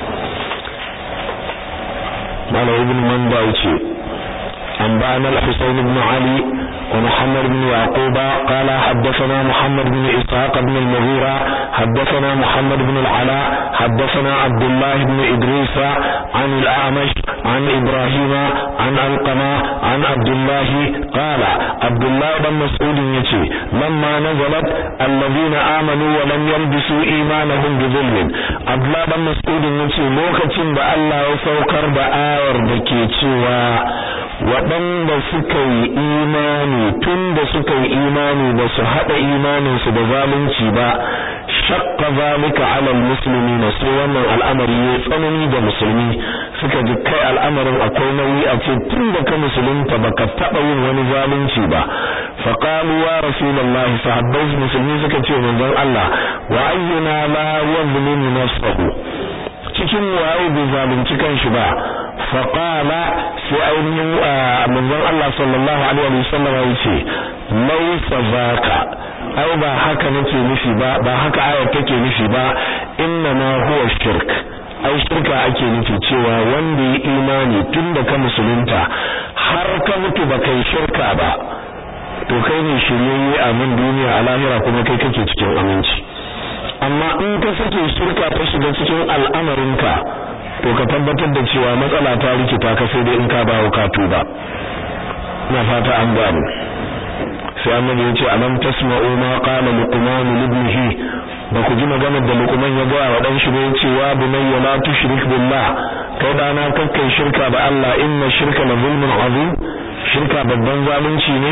malam Ibn Manda yace an ba'ana al-Husayn ibn Ali ومحمد بن يعقوب قال حدثنا محمد بن إسحاق بن المغيرة حدثنا محمد بن العلاء حدثنا عبد الله بن إدريس عن الأعمش عن إبراهيم عن القمة عن عبد الله قال عبد الله بن مسعود يتي لما نزلت الذين آمنوا ولم يلبسوا إيمانهم بظلم عبد الله بن مسعود يتي لوكتين بألا يسوكر بآير بكيتي waɗanda suka yi imani tun da suka yi imani ba su haɗa imaninsu da zalunci ba shakka zalika alal musulmi na sai wannan al'amari ya tsanani da musulmi suka ji kai al'amarin akwai nauyi a ce tun da ka musulunta baka taɓa yin wani zalunci ba faqalu ya rasulullahi sahabbai musulmi suka ce manzon Allah wa ayyuna la yadhlimu nafsahu cikin waye bai zalunci kanshi ba faqala sai ainihin manzon Allah sallallahu alaihi wasallam ya ce laysa zaka ai ba haka nake nufi ba ba haka ayar take nufi ba inna ma huwa shirk ai shirka ake nufi cewa wanda ya imani tunda ka musulunta har ka mutu ba kai shirka ba to kai ne shiryayye a nan duniya a lahira kuma kai kake cikin aminci amma in ka sake shirka ta shiga cikin al'amarinka to ka tabbatar da cewa matsala ta rikita ka sai dai in ka bawo ka tuba ina fata an gano sai annabi ya ce alam tasma'u ma qala luqman li ibnihi ba ku ji maganar da luqman ya gaya wa dan shi ba yace wa bunayya la tushrik billah kai dana kakkai shirka da Allah inna shirka la zulmun azim shirka babban zalunci ne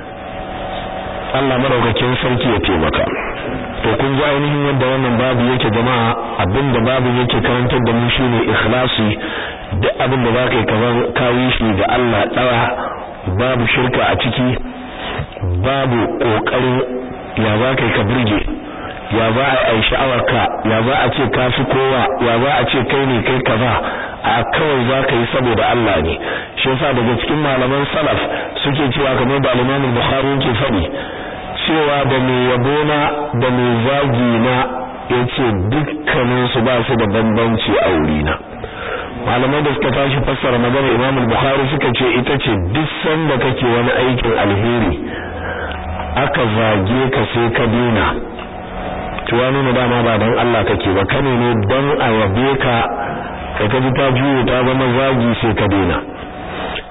Allah madaukakin sarki ya taimaka to kun ji ainihin yadda wannan babu yake jama'a abinda babu yake karantar da mu shine ikhlasi duk abin da zaka yi kamar kayi shi ga Allah dawa babu shirka a ciki babu kokarin ya za ka yi ka burge ya za a yi sha'awarka ya za a ce ka fi kowa ya za a ce kai ne kai kaza a kawai za ka yi saboda Allah ne shi yasa daga cikin malaman salaf suke cewa kamar da Imam Bukhari yake faɗi cewa da mai yabona da mai zagi na yace dukkanin su ba su da bambanci a wurina malamai da suka tashi fassara maganar Imam Bukhari suka ce ita ce duk sanda kake wani aikin alheri aka zage ka sai ka dina to ya nuna dama ba dan Allah kake ba kane ne dan a yabe ka kai ka ji ta juyo ta zama zagi sai ka dina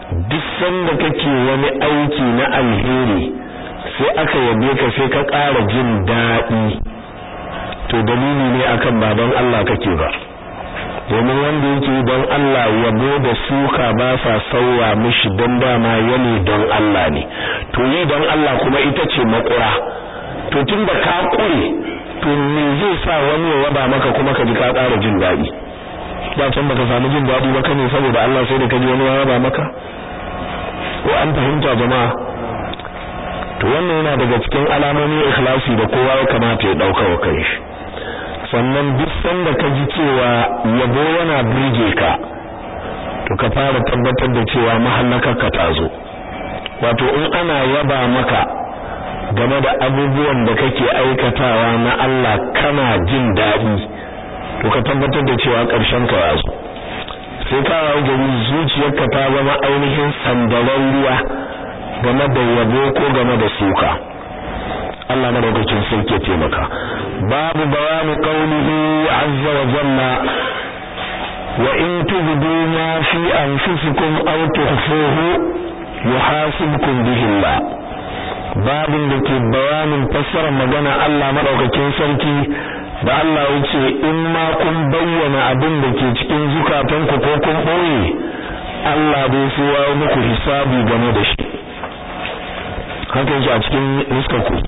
duk sanda kake wani aiki na alheri sai aka yabe ka sai ka ƙara jin daɗi to dalili ne akan ba don Allah kake ba domin wanda yake don Allah yabo da suka ba sa sauwa mishi don dama yane don Allah ne to yi don Allah kuma ita ce makura to tun da ka kure to me zai sa wani ya yaba maka kuma ka ji ka ƙara jin daɗi da can baka samu jin daɗi ba kane saboda Allah sai da ka ji wani ya yaba maka ko an fahimta jama'a to wannan yana daga cikin alamomin ikhlasi da kowa ya kamata ya dauka wa kai shi sannan duk sanda ka ji cewa yabo yana burge ka to ka fara tabbatar da cewa mahallakar ka ta zo wato in ana yaba maka game da abubuwan da kake aikatawa na Allah kana jin daɗi to ka tabbatar da cewa ƙarshen ka ya zo sai ka wayo gari zuciyarka ta zama ainihin sandaran ruwa game da yabo ko game da suka Allah madaukakin sarki ya taimaka babu bayani qaulihi azza wa jalla wa in tubdu ma fi anfusikum aw tukhfuhu yuhasibkum bihi Allah babin da ke bayanin fassarar magana Allah madaukakin sarki da Allah yace in ma kun bayyana abin da ke cikin zukatanku ko kun boye Allah bai so ya muku hisabi game da shi haka yake a cikin nuskar ku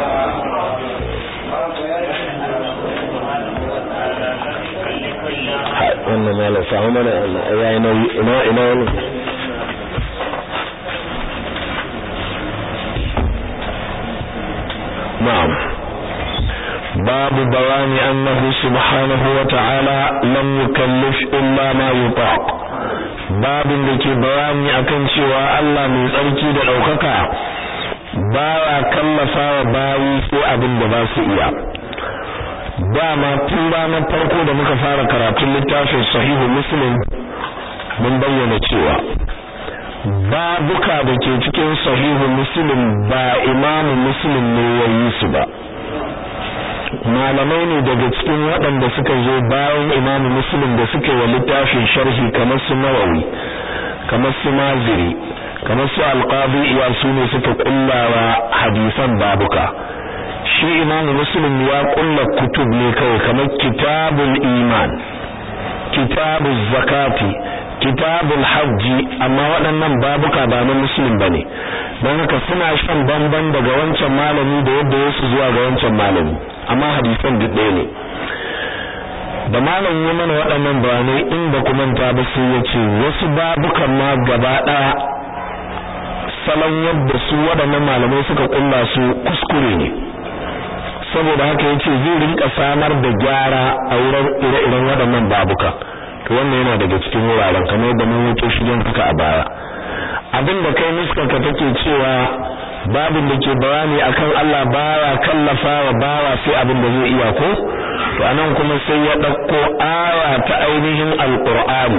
wannan malam samu mana yayi nauyi ina ina wani na'am babu bayani annahu subhanahu wa ta'ala lam yukallif illa ma yutaq babin da ke bayani akan cewa Allah mai tsarki da daukaka baya kallafa wa bayi sai abin da ba su iya dama tun ranar farko da muka fara karatun littafin sahihu muslim mun bayyana cewa babuka da ke cikin sahihu muslim ba imamu muslim ne ya yi su ba malamai ne daga cikin waɗanda suka zo bayan imamu muslim da suka yi wa littafin sharhi kamar su nawawi kamar su maziri kamar su alqadi iya su ne suka kullawa hadisan babuka shi imamu muslim ya kulla kutub ne kawai kamar kitabul iman kitabul zakati kitabul hajji amma waɗannan babuka ba na muslim bane don haka suna shan bamban daga wancan malami da yadda yasu zuwa ga wancan malami amma hadisan duk ɗaya ne da malam ya mana waɗannan bayanai in ba ku manta ba sai ya ce wasu babukan ma gaba ɗaya salon yadda su waɗannan malamai suka kulla su kuskure ne saboda haka yace zai rinka samar da gyara a wurin ire-iren waɗannan babuka to wannan yana daga cikin wuraren kamar yadda mun wuce shi don haka a baya abin da kai muskarka take cewa babin da ke bayani akan Allah baya kallafa wa bawa sai abin da zai iya ko to anan kuma sai ya dauko aya ta ainihin alqur'ani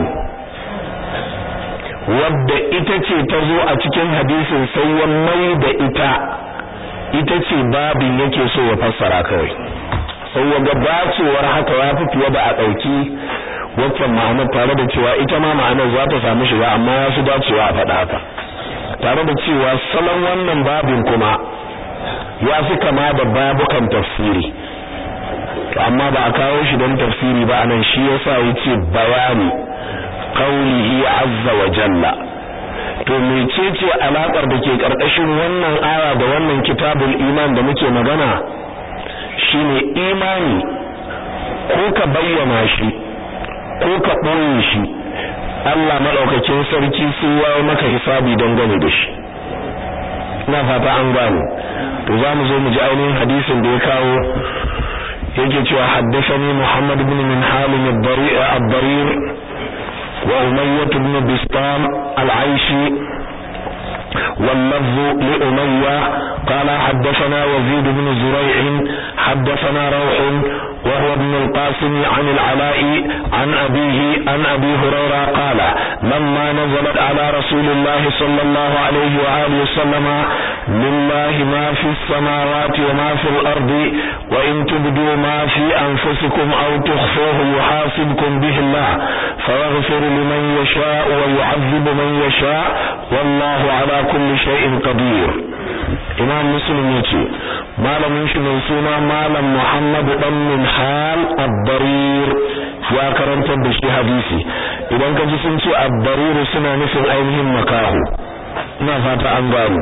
wadda ita ce ta zo a cikin hadisin sai ya mai da ita ita ce babin yake so ya fassara kawai sai ya ga bacewar haka ya fi fiye da a ɗauki waccan ma'anar tare da cewa ita ma ma'anar za ta samu shiga amma ya fi dacewa a faɗa haka tare da cewa salon wannan babin kuma ya fi kama da babukan tafsiri to amma ba a kawo shi don tafsiri ba anan shi yasa yace bayani qaulihi azza wa jalla to mecece alakar da ke karkashin wannan aya da wannan kitabul iman da muke magana shine imani ko ka bayyana shi ko ka ɓoye shi Allah maɗaukakin sarki sai ya maka hisabi don gane da shi ina fata an gane to za mu zo mu ji ainihin hadisin da ya kawo yake cewa haddathani Muhammad ibn min halim ad-darir wa Umayyah ibn Bistam al-Aishi واللفظ لأمية قال حدثنا وزيد بن زريع حدثنا روح وهو ابن القاسم عن العلاء عن أبيه عن أبي هريرة قال لما نزلت على رسول الله صلى الله عليه وآله وسلم لله ما في السماوات وما في الأرض وإن تبدوا ما في أنفسكم أو تخفوه يحاسبكم به الله فيغفر لمن يشاء ويعذب من يشاء والله على كل شيء قدير imam muslim yace malamin shi mai suna malam muhammad dan min hal ad-darir ya karantar da shi hadisi idan ka ji sun ce ad-darir suna nufin ainihin makahu ina fata an gano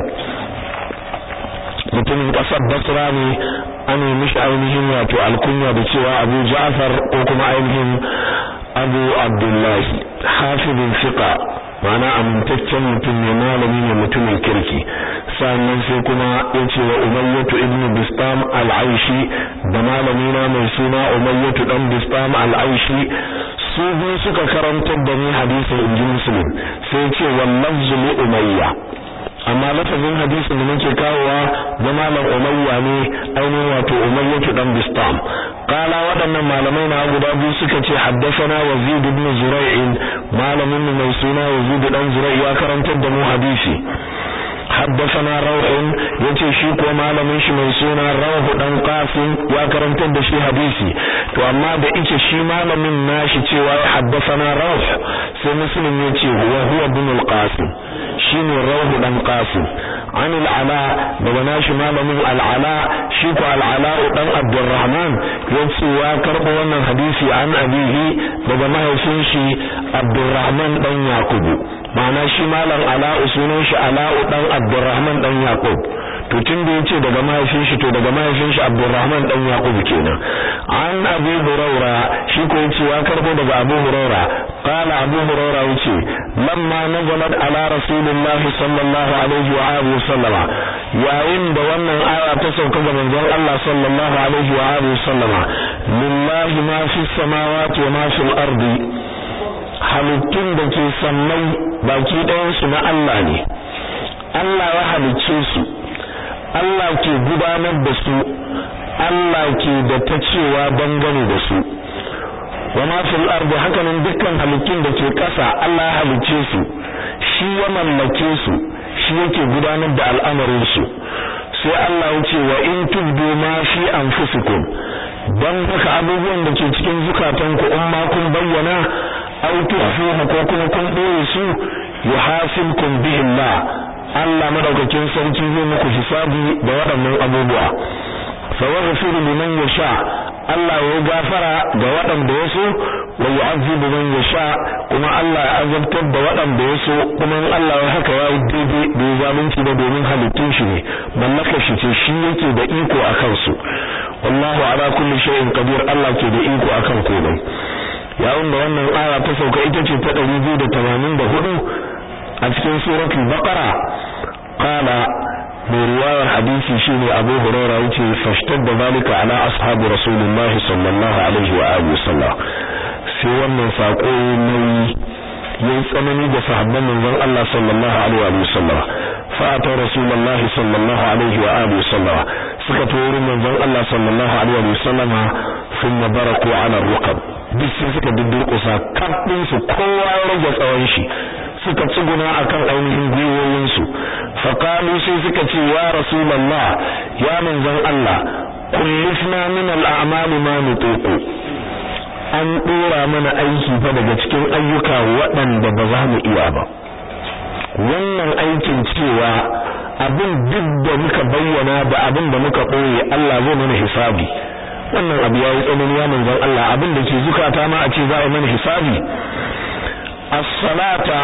mutumin kasar basra ne an yi mishi ainihin wato alkunya da cewa abu ja'far ko kuma ainihin abu abdullahi hafizin fiqa ma'ana amintaccen mutum ne malami ne mutumin kirki sannan sai kuma yace wa umayyatu ibn bistam al-aishi da malami na mai suna umayyatu dan bistam al-aishi su biyu suka karantar da ni hadisin inji muslim sai yace wallahu li umayya amma lafazin hadisin da nake kawowa da malam umayya ne ainihin wato umayyatu dan bistam qala waɗannan malamai na guda biyu suka ce haddathana wazid ibn zura'in malamin mai suna wazid dan zura'i ya karantar da mu hadisi حدثنا روح yace shi ko malamin shi mai suna Rawh dan Qasim ya karantar da shi hadisi to amma da ike shi malamin nashi cewa ya haddathana Rawh sai Muslim yace huwa huwa ibn al-Qasim shine Rawh dan Qasim an al-Ala daga nashi malamin al-Ala shi ko al-Ala dan Abdurrahman yace ya karbo wannan hadisi an abihi daga mahaifin shi Abdurrahman dan Yakubu ma'ana shi malam Ala'u sunan shi Ala'u dan Abdurrahman dan Yaqub to tun da yace daga mahaifin shi to daga mahaifin shi Abdurrahman dan Yaqub kenan an Abu Huraira shi ko yace ya karbo daga Abu Huraira qala Abu Huraira yace lamma nazalat ala Rasulillah sallallahu alaihi wa alihi sallama yayin da wannan aya ta sauka ga manzon Allah sallallahu alaihi wa alihi sallama lillahi ma fis samawati wa ma fil ardi halittun da ke sammai baki ɗayansu na Allah ne Allah ya halicce su Allah ke gudanar da su Allah ke da ta cewa dangane da su wa ma fil ardi hakanan dukkan halittun da ke ƙasa Allah ya halicce su shi ya mallake su shi yake gudanar da al'amarin su sai Allah ya ce wa in tubdu ma fi anfusikum dan haka abubuwan da ke cikin zukatanku in ma kun bayyana aw tukhfuhu ko kuma kun boye su yuhasibkum bihi Allah Allah madaukakin sarki zai muku hisabi da waɗannan abubuwa fa yaghfiru liman yasha Allah ya gafara ga waɗanda ya so wa yu'azzibu man yasha kuma Allah ya azabtar da waɗanda ya so kuma Allah ya haka ya daidai bai zalunci da domin halittun shi ne mallakar shi ce shi yake da iko akan su wallahu ala kulli shay'in qadir Allah ke da iko akan komai yayin da wannan aya ta sauka ita ce ta 284 a cikin suratul baqara qala mai riwayar hadisi shine Abu Hurairah yace fashtadda zalika ala ashabi Rasulullah sallallahu alaihi wa alihi wasallam sai wannan sako nauyi yayin tsanani da sahabban manzon Allah sallallahu alaihi wa sallam fa ta Rasulullah sallallahu alaihi wa alihi wasallam suka tori manzon Allah sallallahu alaihi wa sallam thumma baraku ala rukab duk sai suka dudurkusa kafin su kowa ya rage tsawon shi suka tsuguna akan ainihin gwiwoyinsu faqalu sai suka ce ya rasulullah ya manzon Allah kullifna min al-a'mal ma nutiqu an dora mana aiki fa daga cikin ayyuka waɗanda ba za mu iya ba wannan aikin cewa abin duk da muka bayyana da abin da muka ɓoye Allah zai mana hisabi wannan abu yayi tsanani ya manzon Allah abin da ke zukata ma a ce za a mana hisabi as-salata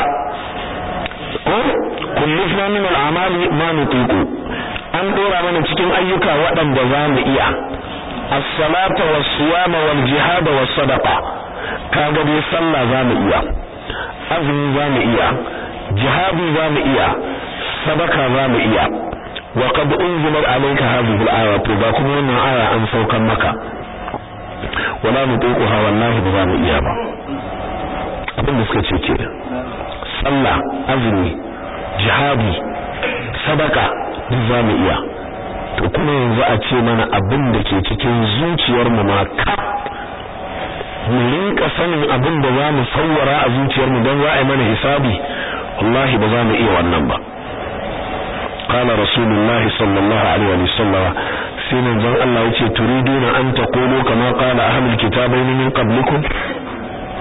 kullifna min al-amali ma nutiqu an dora mana cikin ayyuka waɗanda za mu iya as-salata was-siyama wal-jihad was-sadaqa kaga dai sallah za mu iya azumi za mu iya jihadi za mu iya sadaka za mu iya wa qad unzilat alayka hadhihi al-aya to ba kuma wannan aya an saukan maka wala nutiquha wallahi ba za mu iya ba abin da suka ce ke sallah azumi jihadi sadaka duk za mu iya to kuma yanzu a ce mana abin da ke cikin zuciyar mu ma ka mu rinka sanin abin da za mu sawwara a zuciyar mu don za a yi mana hisabi wallahi ba za mu iya wannan ba قال رسول الله صلى الله عليه وسلم sai manzon Allah yace turiduna an taqulu kama qala ahlul kitabain min qablikum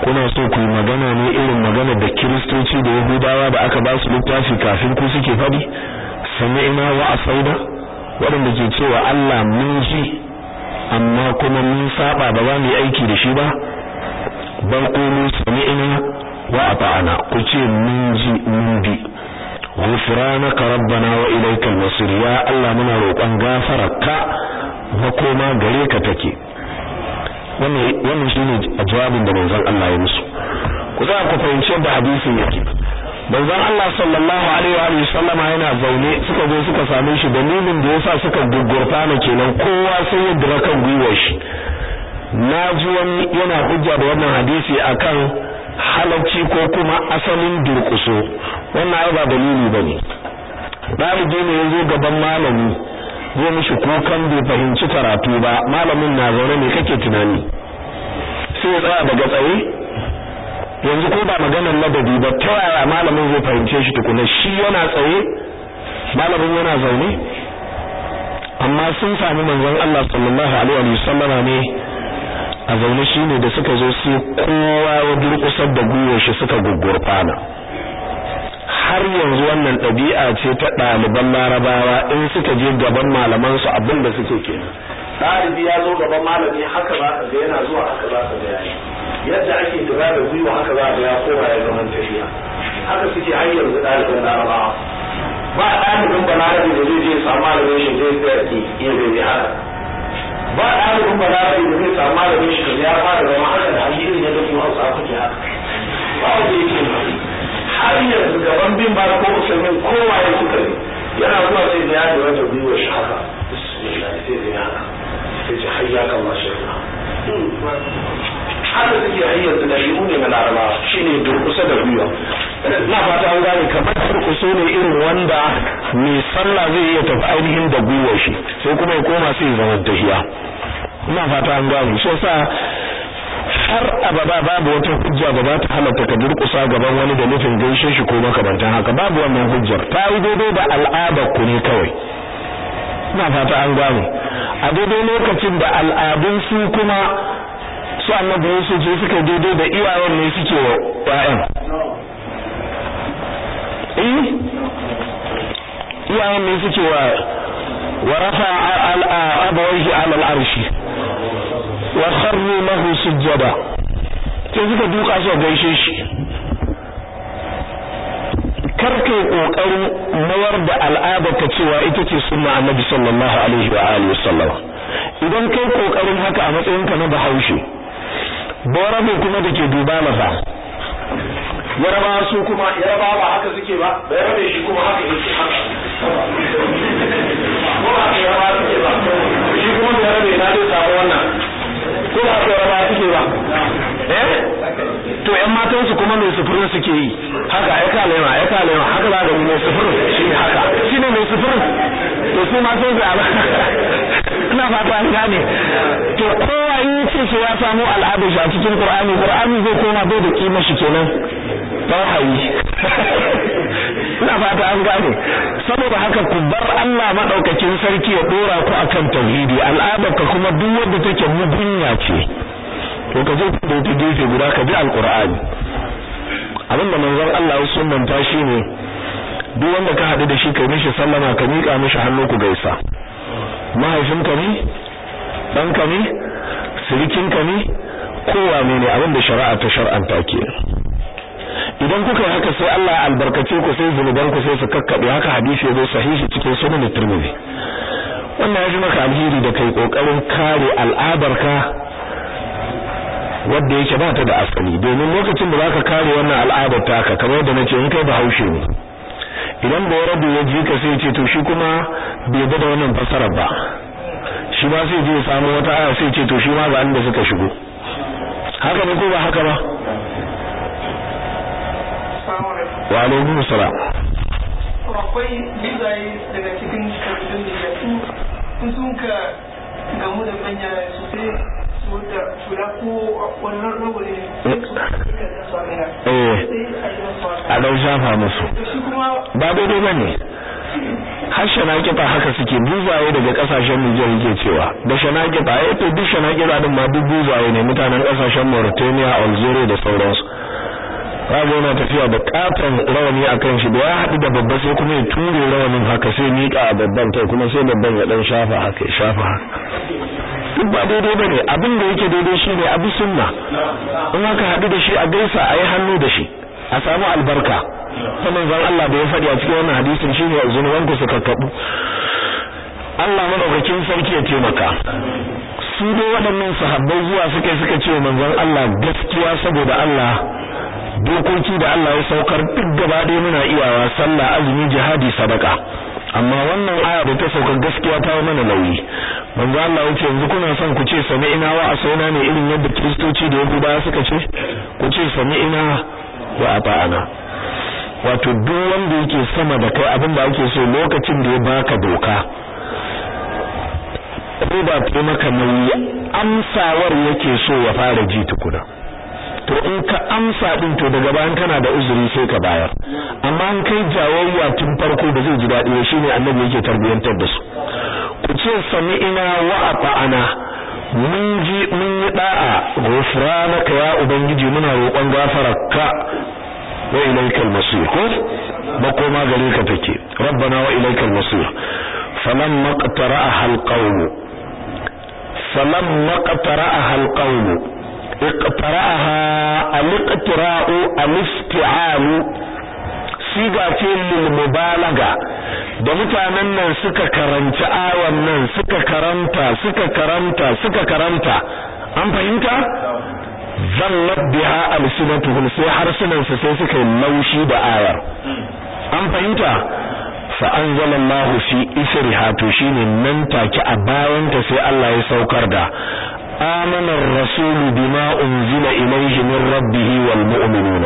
kuna so ku yi magana ne irin magana da kiristoci da yahudawa da aka ba su littafi kafin ku suke faɗi sami'na wa asaida waɗanda ke cewa Allah mun ji amma kuma mun saba ba za mu yi aiki da shi ba bal qulu sami'na wa ata'na ku ce mun ji mun bi ghufranaka rabbana wa ilaykal masir ya Allah muna roƙon gafararka makoma gare ka take wannan wannan shine jawabin da manzon Allah ya musu ku za ku fahimci yadda hadisin yake manzon Allah sallallahu alaihi wa sallama yana zaune suka zo suka same shi dalilin da yasa suka gugurta ne kenan kowa sai ya dira kan gwiwar shi naji wani yana hujja da wannan hadisi akan halacci ko kuma asalin durkuso wannan ai ba dalili bane dalibi ne yazo gaban malami zai mishi kukan bai fahimci karatu ba malamin na zaune ne kake tunani sai ya tsaya daga tsaye yanzu ko ba maganar ladabi ba ta yaya malamin zai fahimce shi tukuna shi yana tsaye malamin yana zaune amma sun sami manzon Allah sallallahu alaihi wa sallama ne a zaune shine da suka zo sai kowa ya durkusar da gwiwar shi suka gugurfana har yanzu wannan ɗabi'a ce ta ɗaliban larabawa in suka je gaban malaman su abin da suke kenan ɗalibi ya zo gaban malami haka za ka ga yana zuwa haka za ka ga yayi yadda ake dira da gwiwa haka za ga ya koma ya zaman tafiya haka suke har yanzu ɗaliban larabawa ba ɗalibin balarabi da zai je samu malamin shi zai tsaya ki iya bai haka ba ɗalibin balarabi da zai samu malamin shi ya fara zama haka da hali irin yadda kuma hausa kuke haka ba wanda yake har yanzu gaban bin ba ko musulmin kowa ya suka ne yana zuwa sai da ya lura da gwiwar shi haka bismillah sai da ya haka sai ce hayya kan ma shirka haka suke har yanzu da shi ne na laraba shine durkusa da gwiwa na fata an gane kamar durkuso ne irin wanda mai sallah zai iya tafi ainihin da gwiwar shi sai kuma ya koma sai ya zama tahiya ina fata an gane shi yasa har abada babu wata hujja da za ta halatta ka durkusa gaban wani da nufin gaishe shi ko makamantan haka babu wannan hujjar ta yi daidai da al'adar ku ne kawai ina fata an gane a daidai lokacin da al'adun su kuma su annabi Yusuf ce suka daidai da iyayen ne suke wa ƴaƴan eh iyayen ne suke wa wa rafa al-abawaihi ala al-arshi wa kharru lahu sujjada sai suka duka su gaishe shi karke kokarin mayar da al'adar ta cewa ita ce sunna annabi sallallahu alaihi wa alihi wasallam idan kai kokarin haka a matsayin ka na bahaushe borabe kuma dake duba masa yaraba su kuma yaraba ba haka suke ba bayarabe shi kuma haka yake haka ko ba yaraba suke ba shi kuma bayarabe na dai samu wannan ko ba ka raba suke ba eh to ƴan matan su kuma mai sufurin suke yi haka ai ka lema ai ka lema haka za ga mai sufurin shi haka shine mai sufurin to su ma sai ga ina fata an gane to kowa in ce sai ya samu al'adar shi a cikin Qur'ani Qur'ani zai koma bai da kima shi kenan tauhayi ina fata an gane saboda haka ku bar Allah madaukakin sarki ya dora ku akan tauhidi al'adar ka kuma duk wanda take mugunya ce to ka je ku dauki gefe guda ka bi alqur'ani abinda manzon Allah ya sunnanta shi ne duk wanda ka hadu da shi kai mishi sallama ka mika mishi hannu ku gaisa mahaifinka ne ɗanka ne sirikinka ne kowa ne ne abinda shari'a ta shar'anta kenan idan kuka yi haka sai Allah ya albarkace ku sai zunuban ku sai su kakkabe haka hadisi ya zo sahihi cikin sunan Tirmidhi wannan ya ji maka alheri da kai kokarin kare al'adarka wanda yake ba ta da asali domin lokacin da zaka kare wannan al'adar taka kamar yadda nace in kai bahaushe ne idan da rabu ya ji ka sai ce to shi kuma bai da wannan fasarar ba shi ba sai je samu wata aya sai ce to shi ma ga inda suka shigo haka ne ko ba haka ba wa alaikum salam akwai bizaye daga cikin kabilun da su sun ka gamu da manya sosai su da shura ko wannan rogo ne eh a dau shafa musu ba daidai bane har shanakifa haka suke buzaye daga kasashen Niger yake cewa da shanakifa eh to duk shanakifa din ma duk buzaye ne mutanen kasashen Mauritania Algeria da sauransu kaga yana tafiya da katon rawani akan shi da ya haɗu da babba sai kuma ya ture rawanin haka sai miƙa a babban kai kuma sai babban ya dan shafa haka ya shafa haka duk ba daidai bane abin da yake daidai shine abu sunna in aka haɗu da shi a gaisa a yi hannu da shi a samu albarka sannan zan Allah da ya faɗi a cikin wannan hadisin shine zunuban ku suka kabu Allah madaukakin sarki ya taimaka su dai waɗannan sahabbai zuwa suka suka ce manzon Allah gaskiya saboda Allah dokoki da Allah ya saukar duk gaba ɗaya muna iyawa sallah azumi jihadi sadaka amma wannan aya da ta sauka gaskiya ta yi mana nauyi manzo Allah yace yanzu kuna son ku ce sami'ina wa asaina ne irin yadda kristoci da yahudawa suka ce ku ce sami'ina wa ata'ana wato duk wanda yake sama da kai abin da ake so lokacin da ya baka doka ko ba ta maka nauyi amsawar yake so ya fara ji tukuna to in ka amsa din to daga bayan kana da uzuri sai ka bayar amma in kai jawayya tun farko da zai ji dadi ba shine annabi yake tarbiyantar da su ku ce sami'ina wa ata'ana mun ji mun yi da'a ghufranaka ya ubangiji muna roƙon gafararka wa ilaikal masir ko makoma gare ka take rabbana wa ilaikal masir falamma qtara'aha alqawm falamma qtara'aha alqawm اقترأها الاقتراء الافتعال siga ce lil mubalaga da mutanen nan suka karanci awan nan suka karanta suka karanta suka karanta an fahimta zallat biha alsinatuhum sai harsunan su sai suka laushi da ayar an fahimta fa anzalallahu fi isriha to shine nan take a bayan ta sai Allah ya saukar da آمن الرسول بما أنزل إليه من ربه والمؤمنون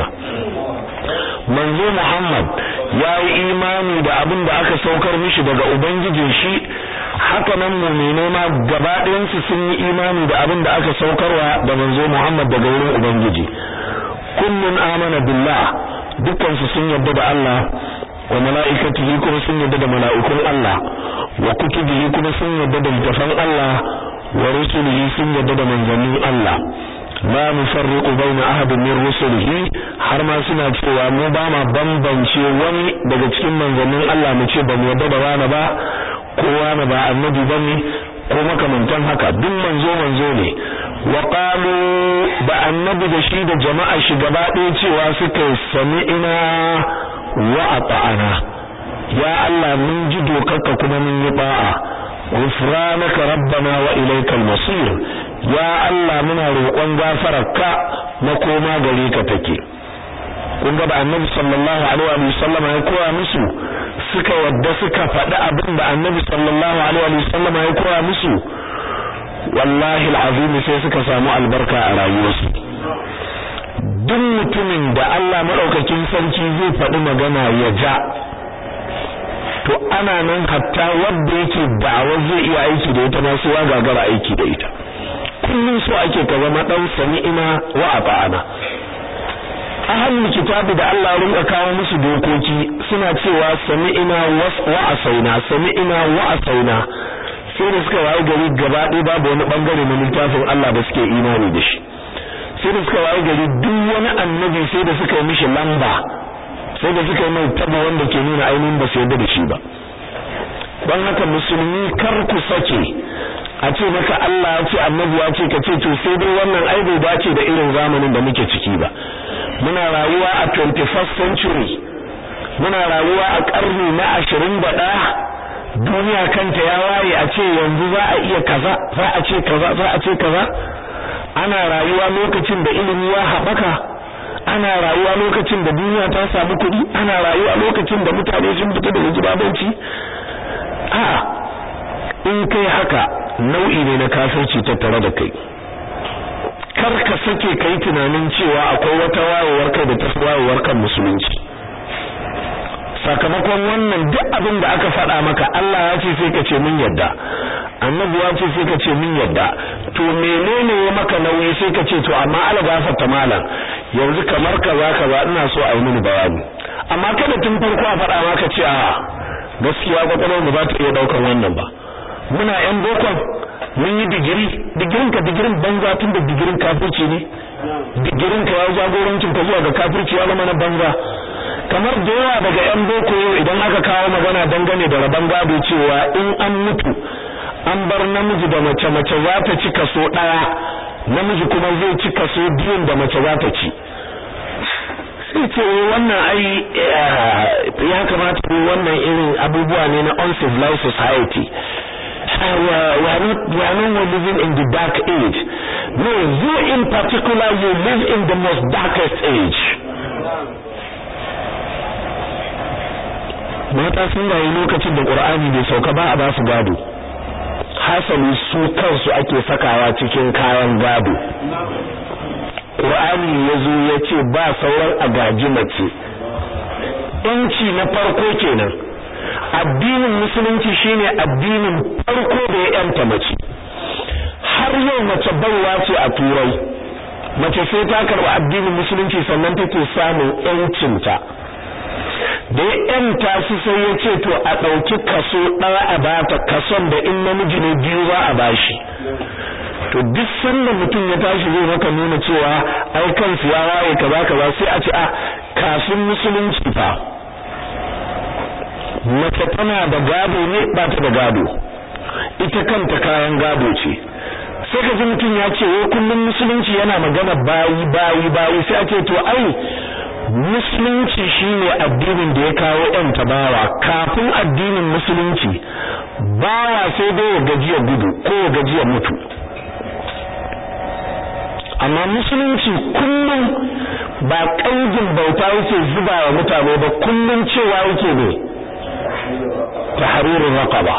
manzo Muhammad ya yi imani da abin da aka saukar mishi daga Ubangijin shi haka nan mu'mine ma gaba ɗayansu sun yi imani da abin da aka saukarwa da manzo Muhammad daga wurin Ubangiji kullun amana billah dukkansu sun yarda da Allah wa mala'ikatihi kuma sun yarda da mala'ikun Allah wa kutubihi kuma sun yarda da littafan Allah wa rusulihi sun yarda da manzannin Allah la nufarriqu baina ahadin min rusulihi har ma suna cewa mu ba ma bambance wani daga cikin manzannin Allah mu ce ba mu yarda da wani ba ko wani ba annabi bane ko makamantan haka duk manzo manzo ne wa qalu da annabi da shi da jama'a shi gaba ɗaya cewa suka sami'ina wa ata'ana ya Allah mun ji dokarka kuma mun yi ba'a ghufranaka rabbana wa ilaykal masir ya Allah muna roƙon gafararka makoma gare ka take kun ga da annabi sallallahu alaihi wa sallam ya koya musu suka yadda suka faɗi abin da annabi sallallahu alaihi wa sallam ya koya musu wallahi alazim sai suka samu albarka a rayuwarsu duk mutumin da Allah madaukakin sarki zai faɗi magana ya ja to ana nan hatta wanda yake da'awar zai iya aiki da ita ma su ya gagara aiki da ita kullum so ake ka zama dan sami'ina wa ata'ana ahlul kitabi da Allah ya rinka kawo musu dokoki suna cewa sami'ina wa asaina sami'ina wa asaina sai da suka waye gari gaba ɗaya babu wani bangare na littafin Allah da suke imani da shi sai da suka waye gari duk wani annabi sai da suka yi mishi lamba sai da suka yi mai tabo wanda ke nuna ainihin ba su yarda da shi ba don haka musulmi kar ku sake a ce maka Allah ya ce annabi ya ce ka ce to sai dai wannan ai bai dace da irin zamanin da muke ciki ba muna rayuwa a 21st century muna rayuwa a karni na 21 duniya kanta ya waye a ce yanzu za a iya kaza za a ce kaza za a ce kaza ana rayuwa lokacin da ilimi ya haɓaka ana rayuwa lokacin da duniya ta samu kuɗi ana rayuwa lokacin da mutane sun fita daga gidabanci a'a in kai haka nau'i ne na kafirci tattare da kai kar ka sake kai tunanin cewa akwai wata wayewar kai da ta wayewar kan musulunci sakamakon wannan duk abin da aka faɗa maka Allah ya ce sai ka ce mun yadda annabi ya ce sai ka ce mun yadda to menene ya maka nauyi sai ka ce to amma ala gafarta malam yanzu kamar kaza kaza ina so a yi mini bayani amma kada tun farko a faɗa maka ce a gaskiya kwakwalwar mu ba ta iya daukan wannan ba muna yan bokon mun yi digiri digirin ka digirin banza tun da digirin kafirci ne digirin ka ya jagorancin ka zuwa ga kafirci ya zama na banza kamar da yawa daga yan boko yau idan aka kawo magana dangane da rabon gado cewa in an mutu an bar namiji da mace mace za ta ci kaso ɗaya namiji kuma zai ci kaso biyun da mace za ta ci sai ce wannan ai ya kamata ko wannan irin abubuwa ne na uncivilized society we are, we, are not, we are not living in the dark age no you in particular you live in the most darkest age mata sun rayu lokacin da qur'ani bai sauka ba a ba su gado hasali su kansu ake sakawa cikin kayan gado Qur'ani yazo yace ba sauran agaji mace yanci na farko kenan addinin musulunci shine addinin farko da ya yanta mace har yau mace baiwa ce a turai mace sai ta karɓi addinin musulunci sannan take samun yancinta da ya yanta su sai ya ce to a ɗauki kaso ɗaya a bata kason da in namiji ne biyu za a bashi to duk sanda mutum ya tashi zai maka nuna cewa ai kansu ya waye kaza kaza sai a ce a kafin musulunci fa mace tana da gado ne ba ta da gado ita kanta kayan gado ce sai ka ji mutum ya ce wai kullum musulunci yana magana bayi bayi bayi sai a ce to ai musulunci shine addinin da ya kawo ɗan tabawa kafin addinin musulunci bawa sai dai ya gajiya gudu ko ya gajiya mutu amma musulunci kullum ba kaidin bauta yake zuba wa mutane ba kullum cewa yake ne tahrirur raqaba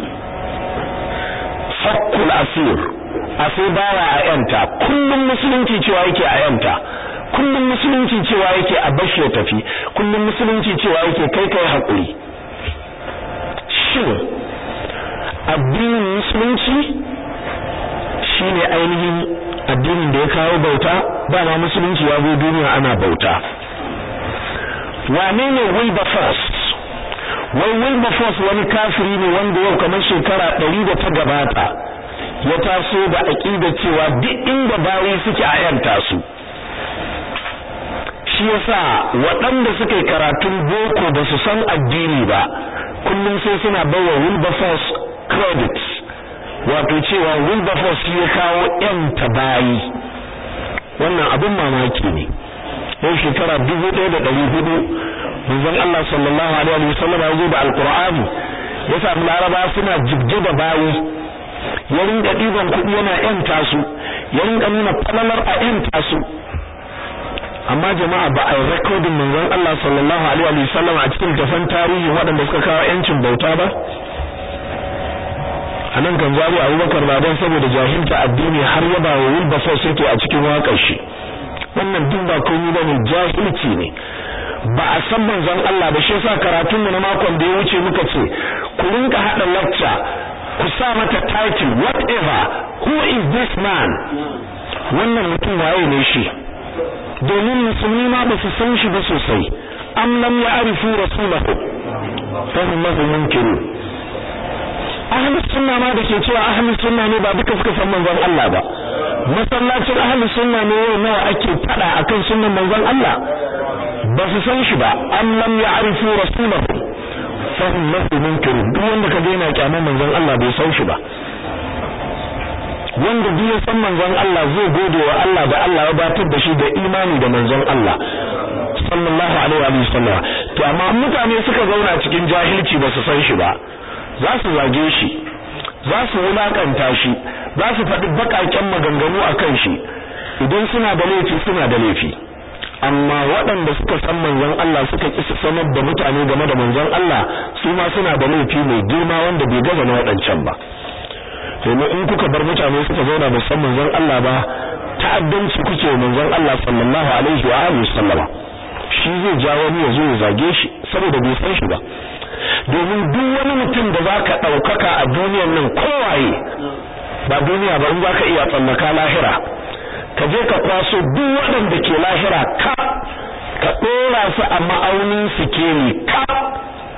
fakkul asir asai bawa a yanta kullum musulunci cewa yake a yanta kullum musulunci cewa yake a bashi ya tafi kullum musulunci cewa yake kai kai hakuri shin addinin musulunci shine ainihin addinin da ya kawo bauta dama musulunci ya zo duniya ana bauta wane ne Wilberforce wai Wilberforce wani kafiri ne wanda yau kamar shekara ɗari da ta gabata ya taso da aƙida cewa duk inda bayi suke a yanta su shi yasa waɗanda suka yi karatun boko ba su san addini ba kullum sai suna bawa Wilberforce credit wato cewa Wilberforce ya kawo ƴan bayi wannan abin mamaki ne yau shekara dubu ɗaya da ɗari hudu manzon Allah sallallahu alaihi wa sallam ya zo da alqur'ani ya samu laraba suna jibge da bayi ya rinka ɗiban kuɗi yana ƴanta su ya rinka nuna falalar a ƴanta su amma jama'a ba a yi rekodin manzon Allah sallallahu alaihi wa sallam a cikin tafan tarihi waɗanda suka kawo ƴancin bauta ba a nan kan zabi abubakar ba don saboda jahilta addini har yaba wa wilberforce yake a cikin waƙar shi wannan duk ba komai ba ne jahilci ne ba a san manzon Allah ba shi yasa karatun mu na makon da ya wuce muka ce ku rinka hada lecture ku sa mata title whatever who is this man wannan mutum waye ne shi domin musulmi ma ba su san shi ba sosai am lam ya'rifu rasulahu fa hum lahu munkirun ahlus sunna ma dake cewa ahlus sunna ne ba duka suka san manzon Allah ba masallacin ahlus sunna ne yau nawa ake fada akan sunnan manzon Allah ba su san shi ba am lam ya'rifu rasulahu fa hum lahu munkirun duk wanda ka daina kyaman manzon Allah bai san shi ba wanda duk ya san manzon Allah zai gode wa Allah da Allah ya batar da shi da imani da manzon Allah sallallahu alaihi wa sallam to amma mutane suka zauna cikin jahilci ba su san shi ba za su zage shi za su wulakanta shi za su faɗi baƙaƙen maganganu a kan shi idan suna da laifi suna da laifi amma waɗanda suka san manzon Allah suka ƙi su sanar da mutane game da manzon Allah su ma suna da laifi mai girma wanda bai gaza na waɗancan ba domin in kuka bar mutane suka zauna ba san manzon Allah ba ta'addanci kuke manzon Allah sallallahu alaihi wa alihi sallama shi zai ja wani ya zo ya zage shi saboda bai san shi ba domin duk wani mutum da zaka daukaka a duniyar nan kowaye ba duniya ba in zaka iya tsallaka lahira ka je ka kwaso duk waɗanda ke lahira ka ka dora su a ma'aunin sikeli ka tun da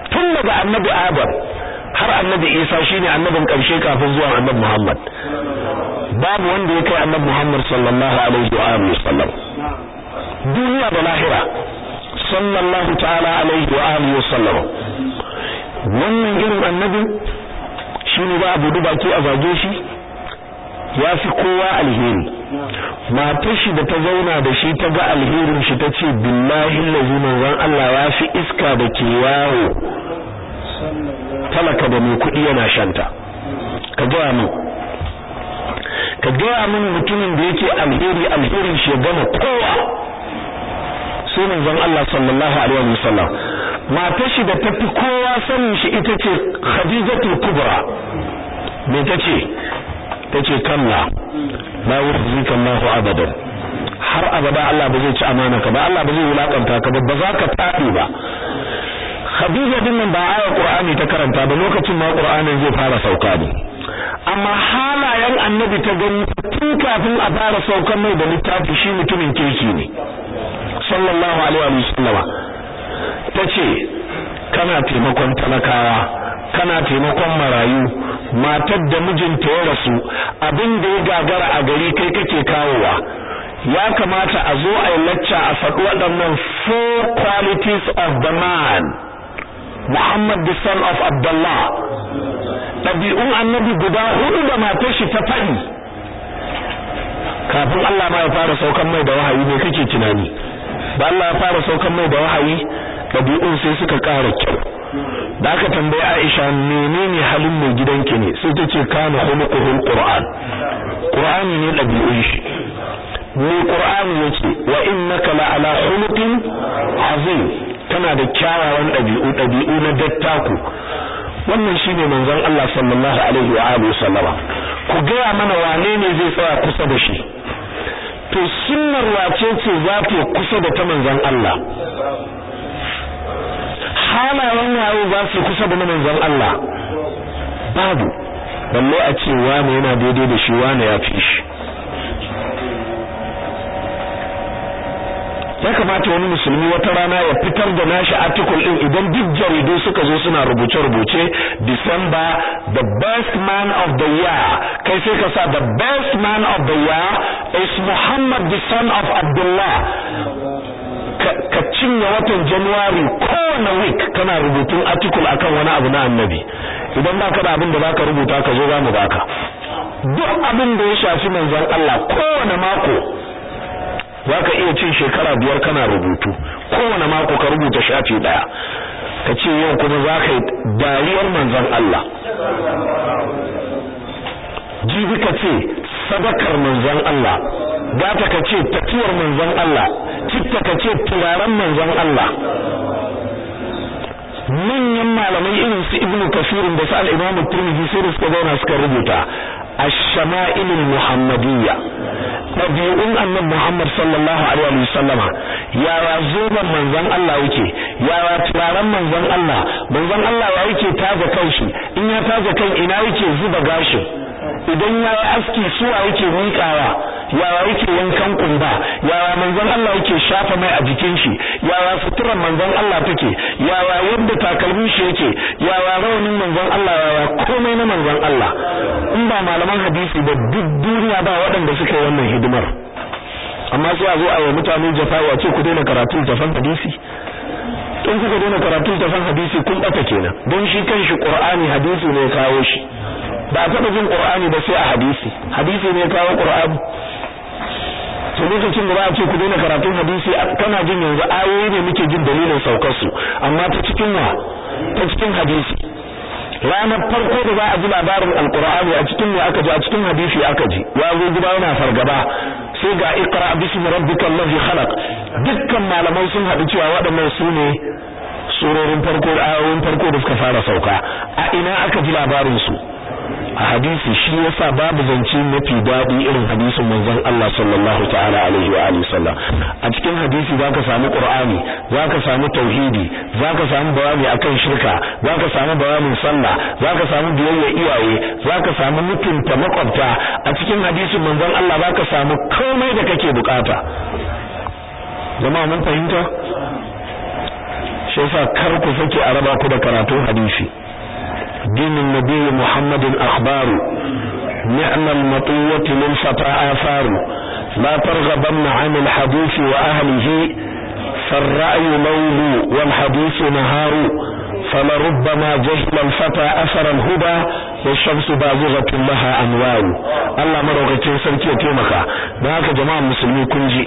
daga annabi Adam har annabi Isa shine annabin karshe kafin zuwa annabi Muhammad babu wanda ya kai annabi Muhammad sallallahu alaihi wa alihi wasallam duniya da lahira sallallahu ta'ala alaihi wa alihi wasallam wannan irin annabi shine ba abu baki a zage shi ya fi kowa alheri matar shi da ta zauna da shi ta ga alherin shi ta ce billahi lazi manzon Allah ya fi iska da ke yawo talaka da mai kuɗi yana shanta ka gaya min ka gaya min mutumin da yake alheri alherin shi ya gama kowa sai manzon Allah sallallahu alaihi wasallam matar shi da tafi kowa sanin shi ita ce Khadijatul Kubra me tace tace kalla la yukhzika Allahu abadan har abada Allah ba zai ci amana ka ba Allah ba zai wulakanta ka ba ba za ka tafi ba Khadija din nan ba ayar Qur'ani ta karanta ba lokacin ma Qur'anin zai fara sauka ne amma halayen annabi ta gani tun kafin a fara saukan mai da littafi shi mutumin kirki ne sallallahu alaihi wa sallama tace kana taimakon talakawa kana taimakon marayu matar da mijinta ya rasu abin da ya gagara a gari kai kake kawowa ya kamata a zo a yi lacca a faɗi waɗannan four qualities of the man Muhammad the son of Abdullah ɗabi'un annabi guda hudu da matar shi ta faɗi kafin Allah ma ya fara saukan mai da wahayi ne kake tunani da Allah ya fara saukan mai da wahayi ɗabi'un sai suka ƙara kyau da aka tambayi Aisha menene halin mai gidanki ne sai ta ce kana khuluquhul Qur'an Qur'ani ne ɗabi'un shi mai Qur'ani yace wa innaka la ala khuluqin azim kana da kyawawan ɗabi'u ɗabi'u na dattaku wannan shine manzon Allah sallallahu alaihi wa alihi wasallama ku gaya mana wane ne zai tsaya kusa da shi to sunnar wace ce za ta kusa da ta manzon Allah halayen waye za su kusa da manzon Allah babu balle a ce wane yana daidai da shi wane ya fi shi ya kamata wani musulmi wata rana ya fitar da nashi article din idan duk jaridu suka zo suna rubuce-rubuce December the best man of the year kai sai ka sa the best man of the year is Muhammad the son of Abdullah ka cinye watan January kowane week kana rubutun article akan wani abu na annabi idan baka da abin da zaka rubuta ka zo za mu baka duk abin da ya shafi manzon Allah kowane mako zaka iya cin shekara biyar kana rubutu kowane mako ka rubuta shafi daya ka ce yau kuma zaka yi dariyar manzon Allah jibi ka ce sadakar manzon Allah gata ka ce tafiyar manzon Allah citta ka ce turaren manzon Allah manyan malamai irin su ibnu kasirin da su al-imamu tirmidhi sai da suka zauna suka rubuta ash-shama'il al-muhammadiyya tabi'un annabi muhammad sallallahu alaihi wa sallama yaya zoban manzon Allah yake yaya turaren manzon Allah manzon Allah ya yake taga kanshi in ya taga kan ina yake zuba gashin idan ya yi aski suwa yake miƙawa yawa yake yankan kumba yawa manzon Allah yake shafa mai a jikin shi yawa suturar manzon Allah take yawa yadda takalmin shi yake yawa rawanin manzon Allah yawa komai na manzon Allah in ba malaman hadisi da duk duniya ba waɗanda suka yi wannan hidimar amma sai a zo a yi mutane jafa'i a ce ku daina karatun tafan hadisi in kuka daina karatun tafan hadisi kun ɓata kenan don shi kanshi Qur'ani hadisi ne kawo shi ba a taɓa jin Qur'ani ba sai a hadisi hadisi ne kawo Qur'ani to lokacin da ba a ce ku daina karatun hadisi kana jin yanzu ayoyi ne muke jin dalilin saukar su amma ta cikin wa ta cikin hadisi ranar farko da za a ji labarin alqur'ani a cikin ne aka ji a cikin hadisi aka ji ya zo gida yana fargaba sai ga iqra bismi rabbikal ladhi khalaq dukkan malamai sun haɗu cewa waɗannan su ne surorin farko ayoyin farko da suka fara sauka a ina aka ji labarin su a hadisi shi yasa babu zance mafi daɗi irin hadisin manzon Allah sallallahu ta'ala alaihi wa alihi sallam a cikin hadisi zaka samu qur'ani zaka samu tauhidi zaka samu bayani akan shirka zaka samu bayanin sallah zaka samu biyayya iyaye zaka samu mutunta makwabta a cikin hadisin manzon Allah zaka samu komai da kake bukata jama'a mun fahimta shi yasa kar ku sake a raba ku da karatun hadisi dinin nabiyyi muhammadin akhbaru ni'mal matuwati lil fata afaru la targhabanna 'an al hadisi wa ahlihi فالرأي ليل والحديث نهار فلربما جهل الفتى أثر الهدى والشمس بازغة لها أنوار الله مروكتين سنكي يتيمكا نهاك جماعة مسلمي كنجي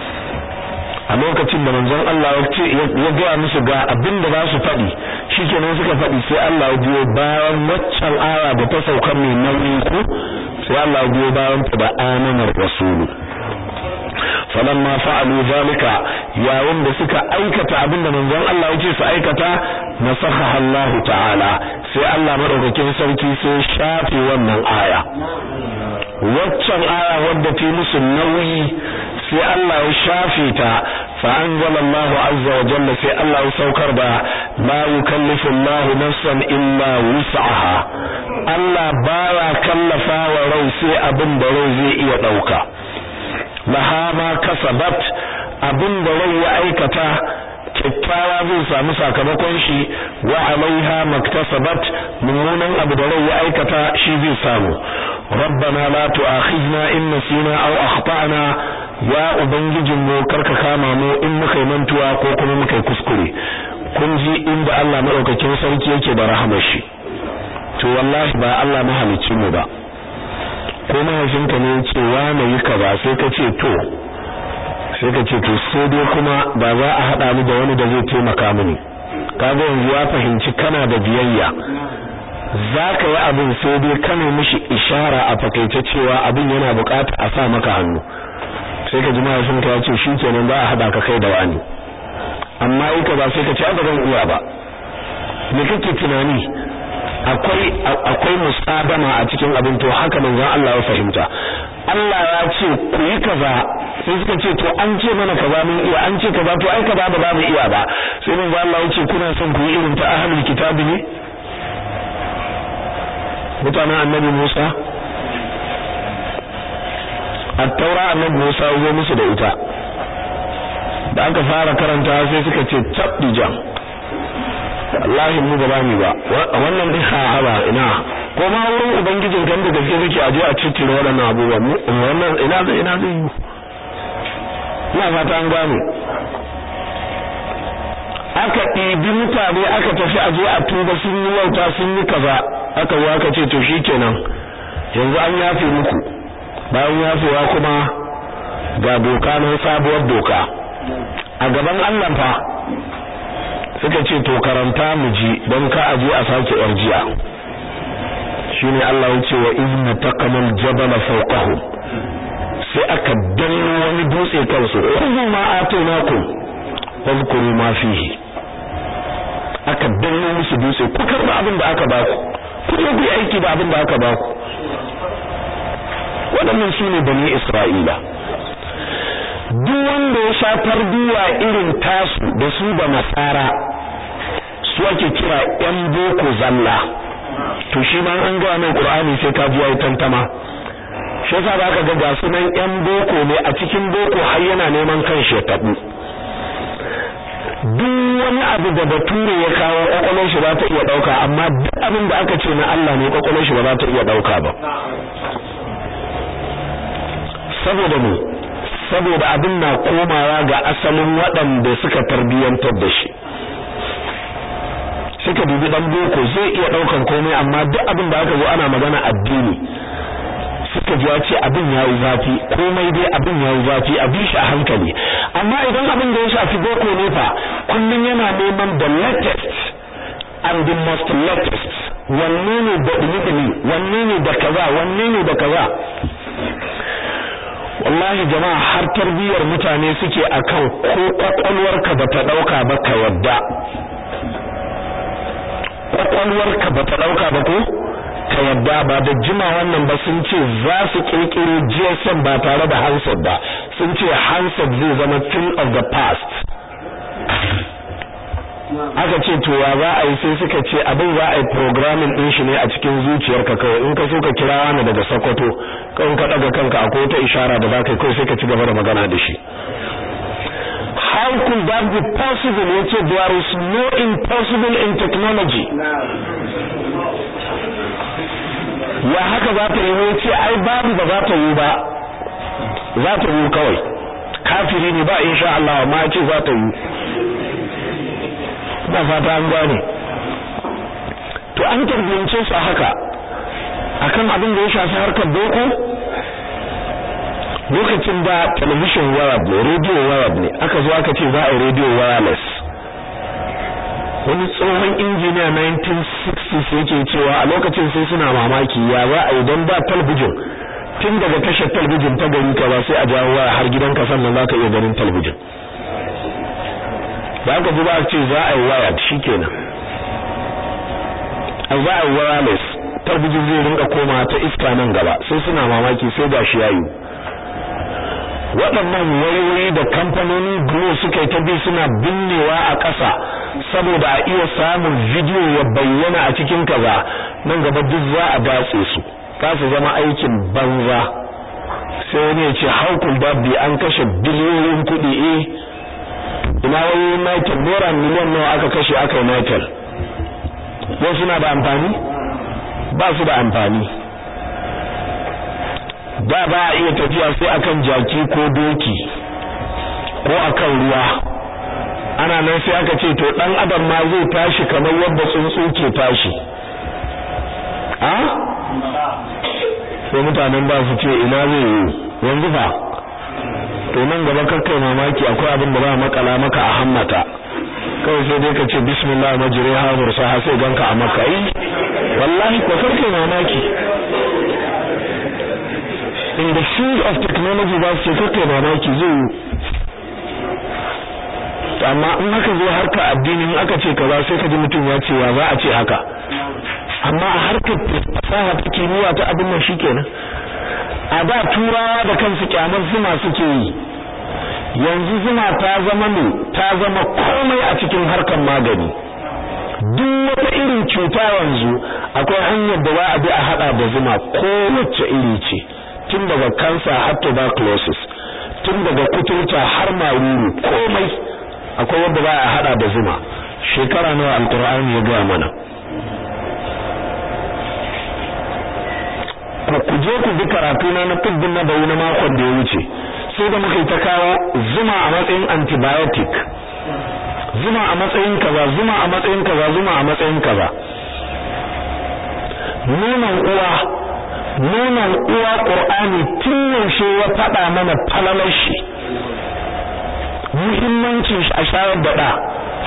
a lokacin da manzon Allah ya gaya musu ga abin da za su faɗi shikenan suka faɗi sai Allah ya biyo bayan waccan aya da ta sauka mai nauyi ko sai Allah ya biyo bayan ta da amanar rasulu falamma fa'alu zalika yayin da suka aikata abinda manzon Allah yake su aikata nasakha Allah ta'ala sai Allah madaukakin sarki sai shafe wannan aya waccan aya wadda ta musu nauyi sai Allah ya shafe ta fa anzala Allah azza wa jalla sai Allah ya saukar da la yukallifu Allah nafsan illa wus'aha Allah baya kallafa wa rai sai abin da rai zai iya dauka laha ma kasabat abin da rai ya aikata kyakkyawa zai samu sakamakon shi wa alaiha maktasabat mummunan abu da rai ya aikata shi zai samu rabbana la tu'akhidna in nasina aw akhtana ya ubangijin mu karka kama mu in muka yi mantuwa ko kuma muka yi kuskure kun ji inda Allah madaukakin sarki yake da rahamar shi to wallahi ba Allah mahalicin mu ba ko mahaifinka ne ce na yi kaza sai ka ce to sai ka ce to sai dai kuma ba za a haɗa ni da wani da zai taimaka mini kaga yanzu ya fahimci kana da biyayya za ka yi abin sai dai kana mishi ishara a fakaice cewa abin yana bukata a sa maka hannu sai ka ji mahaifinka ya ce shi kenan za a haɗa ka kai da wani amma in ka ba sai ka ce ba zan iya ba me kake tunani akwai akwai musadama a cikin abin to haka manzon Allah ya fahimta Allah ya ce ku yi kaza sai suka ce to an ce mana kaza mun iya an ce kaza to ai kaza ba za mu iya ba sai manzon Allah ya ce kuna son ku yi irin ta ahlul kitabi ne mutanen annabi Musa at-taura annabi Musa ya musu da ita da aka fara karanta sai suka ce tabdijan wallahi mu ba ni ba wannan din ha ba ina ko ma wurin ubangijin kan da gaske kake aje a cikin waɗannan abubuwa mu wannan ina zai ina zai yi ina fata an gane aka ɗibi mutane aka tafi aje a tuba sun yi wauta sun yi kaza aka zo aka ce to shikenan yanzu an yafe muku bayan yafewa kuma ga doka na sabuwar doka a gaban Allah fa suka ce to karanta mu ji don ka aje a sake yarjiya shine Allah ya ce wa inna taqamal jabala fawqahum sai aka danno wani dutse kansu kullu ma atainakum wadhkuru ma fihi aka danno musu dutse ku karba abin da aka baku ku je ku aiki da abin da aka baku waɗannan su ne bani Isra'ila duk wanda ya sha tarbiyya irin tasu da su da nasara su ake kira yan boko zalla to shi ma an ga mai qur'ani sai ka ji yayi tantama shi yasa zaka ga ga sunan yan boko ne a cikin boko har yana neman kan shi tabu duk wani abu da bature ya kawo kwakwalwar shi ba ta iya dauka amma duk abin da aka ce na Allah ne kwakwalwar shi ba za ta iya dauka ba saboda mu saboda abin na komawa ga asalin waɗanda suka tarbiyyantar da shi suka dubi dan boko zai iya daukan komai amma duk abin da aka zo ana magana addini suka ji ya ce abin yayi zafi komai dai abin yayi zafi a bi shi a hankali amma idan abin da ya shafi boko ne fa kullun yana neman the latest and the most latest wanne ne da ilimi wanne ne da kaza wanne ne da kaza wallahi jama'a har tarbiyyar mutane suke akan ko kwakwalwarka bata dauka ba ka yadda kwakwalwarka bata dauka ba ko ka yadda ba da jima wannan ba sun ce za su kirkiro GSM ba tare da handset ba sun ce handset zai zama thing of the past aka ce to ya za a yi sai suka ce abin za a yi programming din shi ne a cikin zuciyarka kawai in ka so ka kira wani daga Sokoto kan ka daga kanka akwai wata ishara da za ka yi kawai sai ka ci gaba da magana da shi how could that be possible yace there is no impossible in technology ya haka za ta yi yace ai babu ba za ta yi ba za ta yi kawai kafiri ne ba insha Allah amma yace za ta yi ba fata an gane to an tarbiyance su haka akan abin da ya shafi harkar boko lokacin da television wireless ne radio wireless ne aka zo aka ce za a yi radio wireless wani tsohon injiniya 1960s yake cewa a lokacin sai suna mamaki ya za a yi don ba talbijin tun daga tashar talbijin ta gari ka ba sai a jawo waya har gidan ka sannan za ka iya ganin talbijin da aka ji ba ce za a yi waya shikenan a za a yi wireless talbijin zai rinka koma ta iska nan gaba sai suna mamaki sai ga shi yayi waɗannan wayoyi da kamfanoni Glo suka yi ta bi suna binnewa a ƙasa saboda a iya samun bidiyo ya bayyana a cikin kaza nan gaba duk za a datse su za su zama aikin banza sai wani ya ce how could that be an kashe biliyoyin kuɗi eh ina wayoyin Nitel naira miliyan nawa aka kashe aka yi Nitel yau suna da amfani ba su da amfani da ba a iya tafiya sai akan jaki ko doki ko akan ruwa ana nan sai aka ce to dan adam ma zai tashi kamar yadda tsuntsu ke tashi a sai mutanen ba su ce ina zai yi yanzu fa to nan gaba kakkai mamaki akwai abin da ba makala maka a hammata kawai sai dai ka ce bismillah majriha mursaha sai ganka a makka yi wallahi ko karkai mamaki in the field of technology ba su ce karkai mamaki zai yi amma in haka zo harka addini in aka ce kaza sai ka ji mutum ya ce wa za a ce haka amma a harkar fasaha ta kimiyya ta abin nan shikenan a da turawa da kansu kyamar zuma suke yi yanzu zuma ta zama ne ta zama komai a cikin harkar magani duk wata irin cuta yanzu akwai hanyar da za a bi a hada da zuma kowace iri ce tun daga cancer har tuberculosis tun daga kuturta har maruru komai akwai wanda ba a hada da zuma shekara nawa alqur'ani ya ga mana ku kuje ku bi karatu na na tibbin na bayu na makon da ya wuce sai da muka yi ta kawo zuma a matsayin antibiotic zuma a matsayin kaza zuma a matsayin kaza zuma a matsayin kaza nonon uwa nonon uwa qur'ani tun yaushe ya faɗa mana falalar shi muhimmancin shi a shayar da ɗa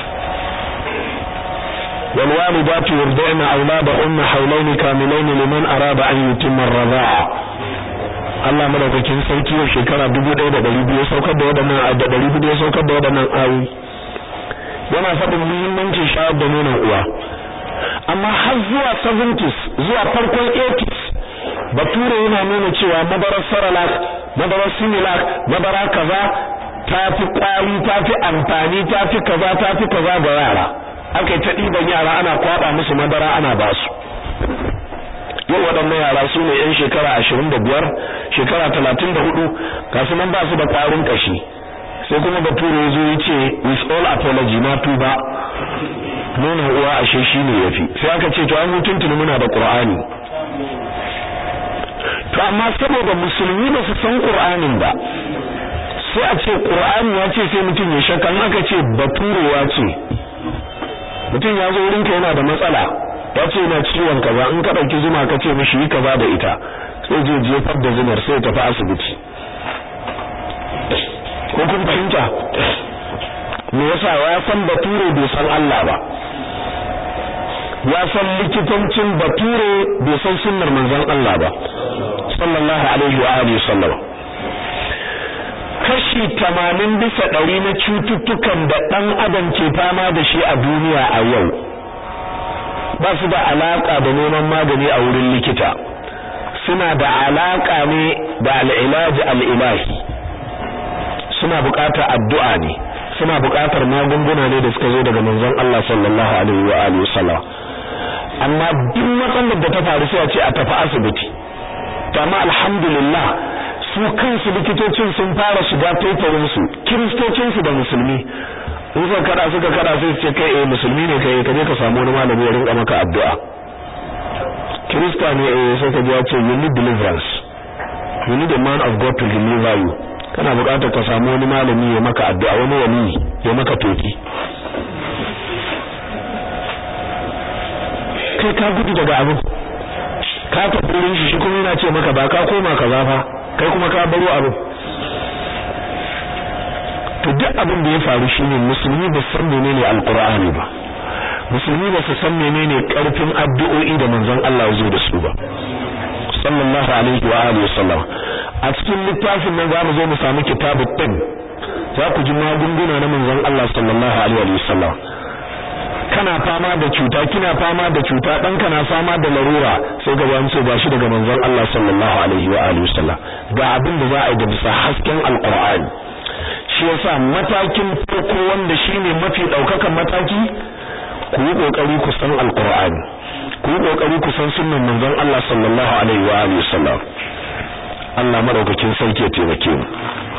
والوالدات يرضعن أولادهن حولين كاملين لمن أراد أن يتم الرضاعة Allah madaukakin sarki wa shekara 1200 saukar da wadannan da 200 saukar da wadannan ayoyi yana faɗin muhimmancin shayar da nonon uwa amma har zuwa 70s zuwa farkon 80s bature yana nuna cewa madarar saralak madarar similac madara kaza tafi kwari tafi amfani tafi kaza tafi kaza ga yara aka yi ta ɗiban yara ana kwaɓa musu madara ana ba su yau waɗannan yara su ne 'yan shekara ashirin da biyar shekara talatin da hudu kasu nan ba su da ƙwarin ƙashi sai kuma bature ya zo ya ce with all apology na tuba nuna uwa ashe shi ne ya fi sai aka ce to an mutuntuni muna da ƙur'ani to amma saboda musulmi ba su san ƙur'anin ba sai a ce ƙur'ani ya ce sai mutum ya shakka in aka ce baturewa ce mutum ya zo wurinka yana da matsala ya ce yana ciwon kaza in ka ɗauki zuma ka ce mishi yi kaza da ita sai je jefar da zumar sai tafi asibiti ko kun fahimta me yasa ya san bature bai san Allah ba ya san likitancin bature bai san sunnar manzon Allah ba sallallahu alaihi wa alihi sallam kashi tamanin bisa ɗari na cututtukan da ɗan adam ke fama da shi a duniya a yau ba su da alaƙa da neman magani a wurin likita suna da alaƙa ne da al'ilaji al'ilahi suna buƙatar addu'a ne suna buƙatar magunguna ne da suka zo daga manzon Allah sallallahu alaihi wa alihi wasallam amma duk matsalar da ta faru sai a ce a tafi asibiti to amma alhamdulillah su kansu likitocin sun fara shiga taitarin su kiristocin su da musulmi in suka kada suka kada sai su ce kai eh musulmi ne kai ka je ka samu wani malami ya rinka maka addu'a kirista ne eh sai ka ji ya ce you need deliverance you need a man of God to deliver you kana buƙatar ka samu wani malami ya maka addu'a wani wali ya maka toki kai ka gudu daga abin ka tafi wurin shi shi kuma yana ce maka ba ka koma kaza fa kai kuma ka baro abin to duk abin da ya faru shine musulmi ba san menene alqur'ani ba musulmi ba su san menene karfin addu'o'i da manzon Allah ya zo da su ba sallallahu alaihi wa alihi wasallam a cikin littafin nan zamu zo mu samu kitabut tib za ku ji magunguna na manzon Allah sallallahu alaihi wa sallam kana fama da cuta kina fama da cuta dan kana fama da larura sai ga wani ce gashi daga manzon Allah sallallahu alaihi wa alihi wasallam ga abin da za a yi da bisa hasken alqur'ani shi yasa matakin farko wanda shine mafi daukakan mataki ku yi kokari ku san alqur'ani ku yi kokari ku san sunnan manzon Allah sallallahu alaihi wa alihi wasallam Allah madaukakin sarki ya taimake mu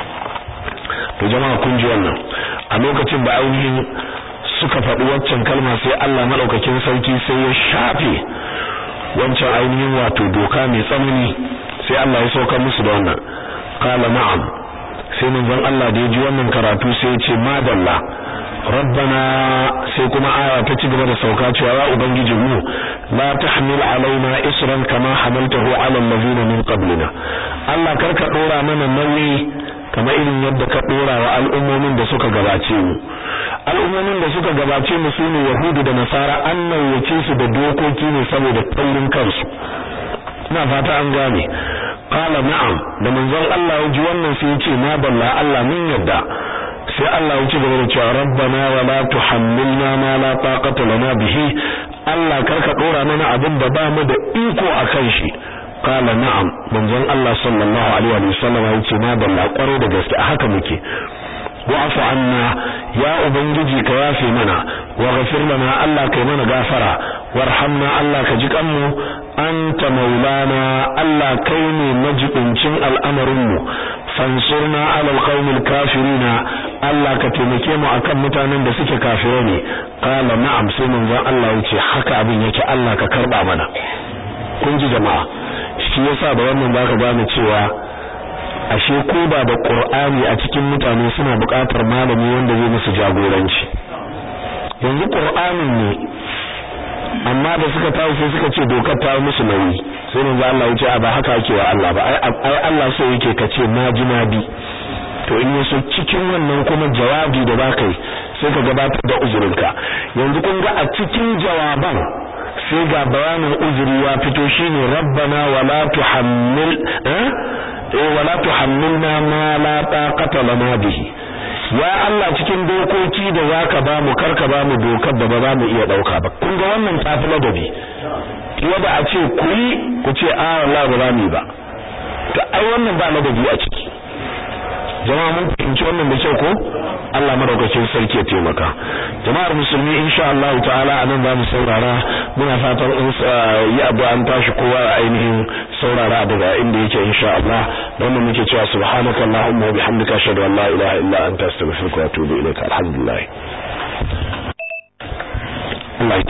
to jama'a kun ji wannan a lokacin da ainihin suka faɗi waccan kalma sai Allah madaukakin sarki sai ya shafe wancan ainihin wato doka mai tsanani sai Allah ya sauka musu da wannan qala na'am sai manzon Allah da ya ji wannan karatu sai ya ce madalla rabbana sai kuma aya ta ci gaba da sauka cewa ya ubangiji mu la tahmil alaina isran kama hamaltahu ala allazina min qablina Allah karka dora mana nauyi kamar irin yadda ka dora wa al'ummomin da suka gabace mu al'ummomin da suka gabace mu sune yahudu da nasara an nauyace su da dokoki ne saboda taurin kansu ina fata an gane qala na'am da manzon Allah ya ji wannan sai ya ce ma balla Allah mun yadda sai Allah ya ci gaba da cewa rabbana wa la tuhammilna ma la taqata lana bihi Allah karka dora mana abin da ba mu da iko akan shi qala na'am manzon Allah sallallahu alaihi wa sallam ya ce na balla kware da gaske haka muke wa'fu anna ya ubangiji ka yafe mana wa ghafir lana Allah kai mana gafara warhamna Allah ka ji kanmu anta maulana Allah kai ne majibincin al'amarin mu fansurna ala alqaumil kafirina Allah ka taimake mu akan mutanen da suke kafirai ne qala na'am sai manzon Allah yace haka abin yake Allah ka karba mana kun ji jama'a shi yasa da wannan zaka gane cewa ashe ko ba da Qur'ani a cikin mutane suna buƙatar malami wanda zai musu jagoranci yanzu Qur'anin ne amma da suka tawo sai suka ce dokar ta musu nauyi sai manzo Allah ya ce a ba haka ake wa Allah ba ai Allah so yake kace na ji na bi to in yaso cikin wannan kuma jawabi da baka yi sai ka gabatar da uzurinka yanzu kun ga a cikin jawaban sai ga bayanin uzuri ya fito shine rabbana wala tuhammil eh wala tuhammilna ma la taqata lana bihi ya Allah cikin dokoki da zaka ba mu karka ba mu dokar da ba za mu iya dauka ba kun ga wannan tafi ladabi yadda a ce ku yi ku ce a wallahi ba za mu yi ba to ai wannan ba ladabi a ciki jama'a mun fahimci wannan da kyau ko Allah madaukakin sarki ya taimaka jama'ar musulmi insha Allah ta'ala anan za mu saurara muna fatan in yi abu an tashi kowa a ainihin saurara daga inda yake insha Allah wannan muke cewa subhanaka allahumma wa bihamdika ashhadu an la ilaha illa anta astaghfiruka wa atubu ilaik alhamdulillah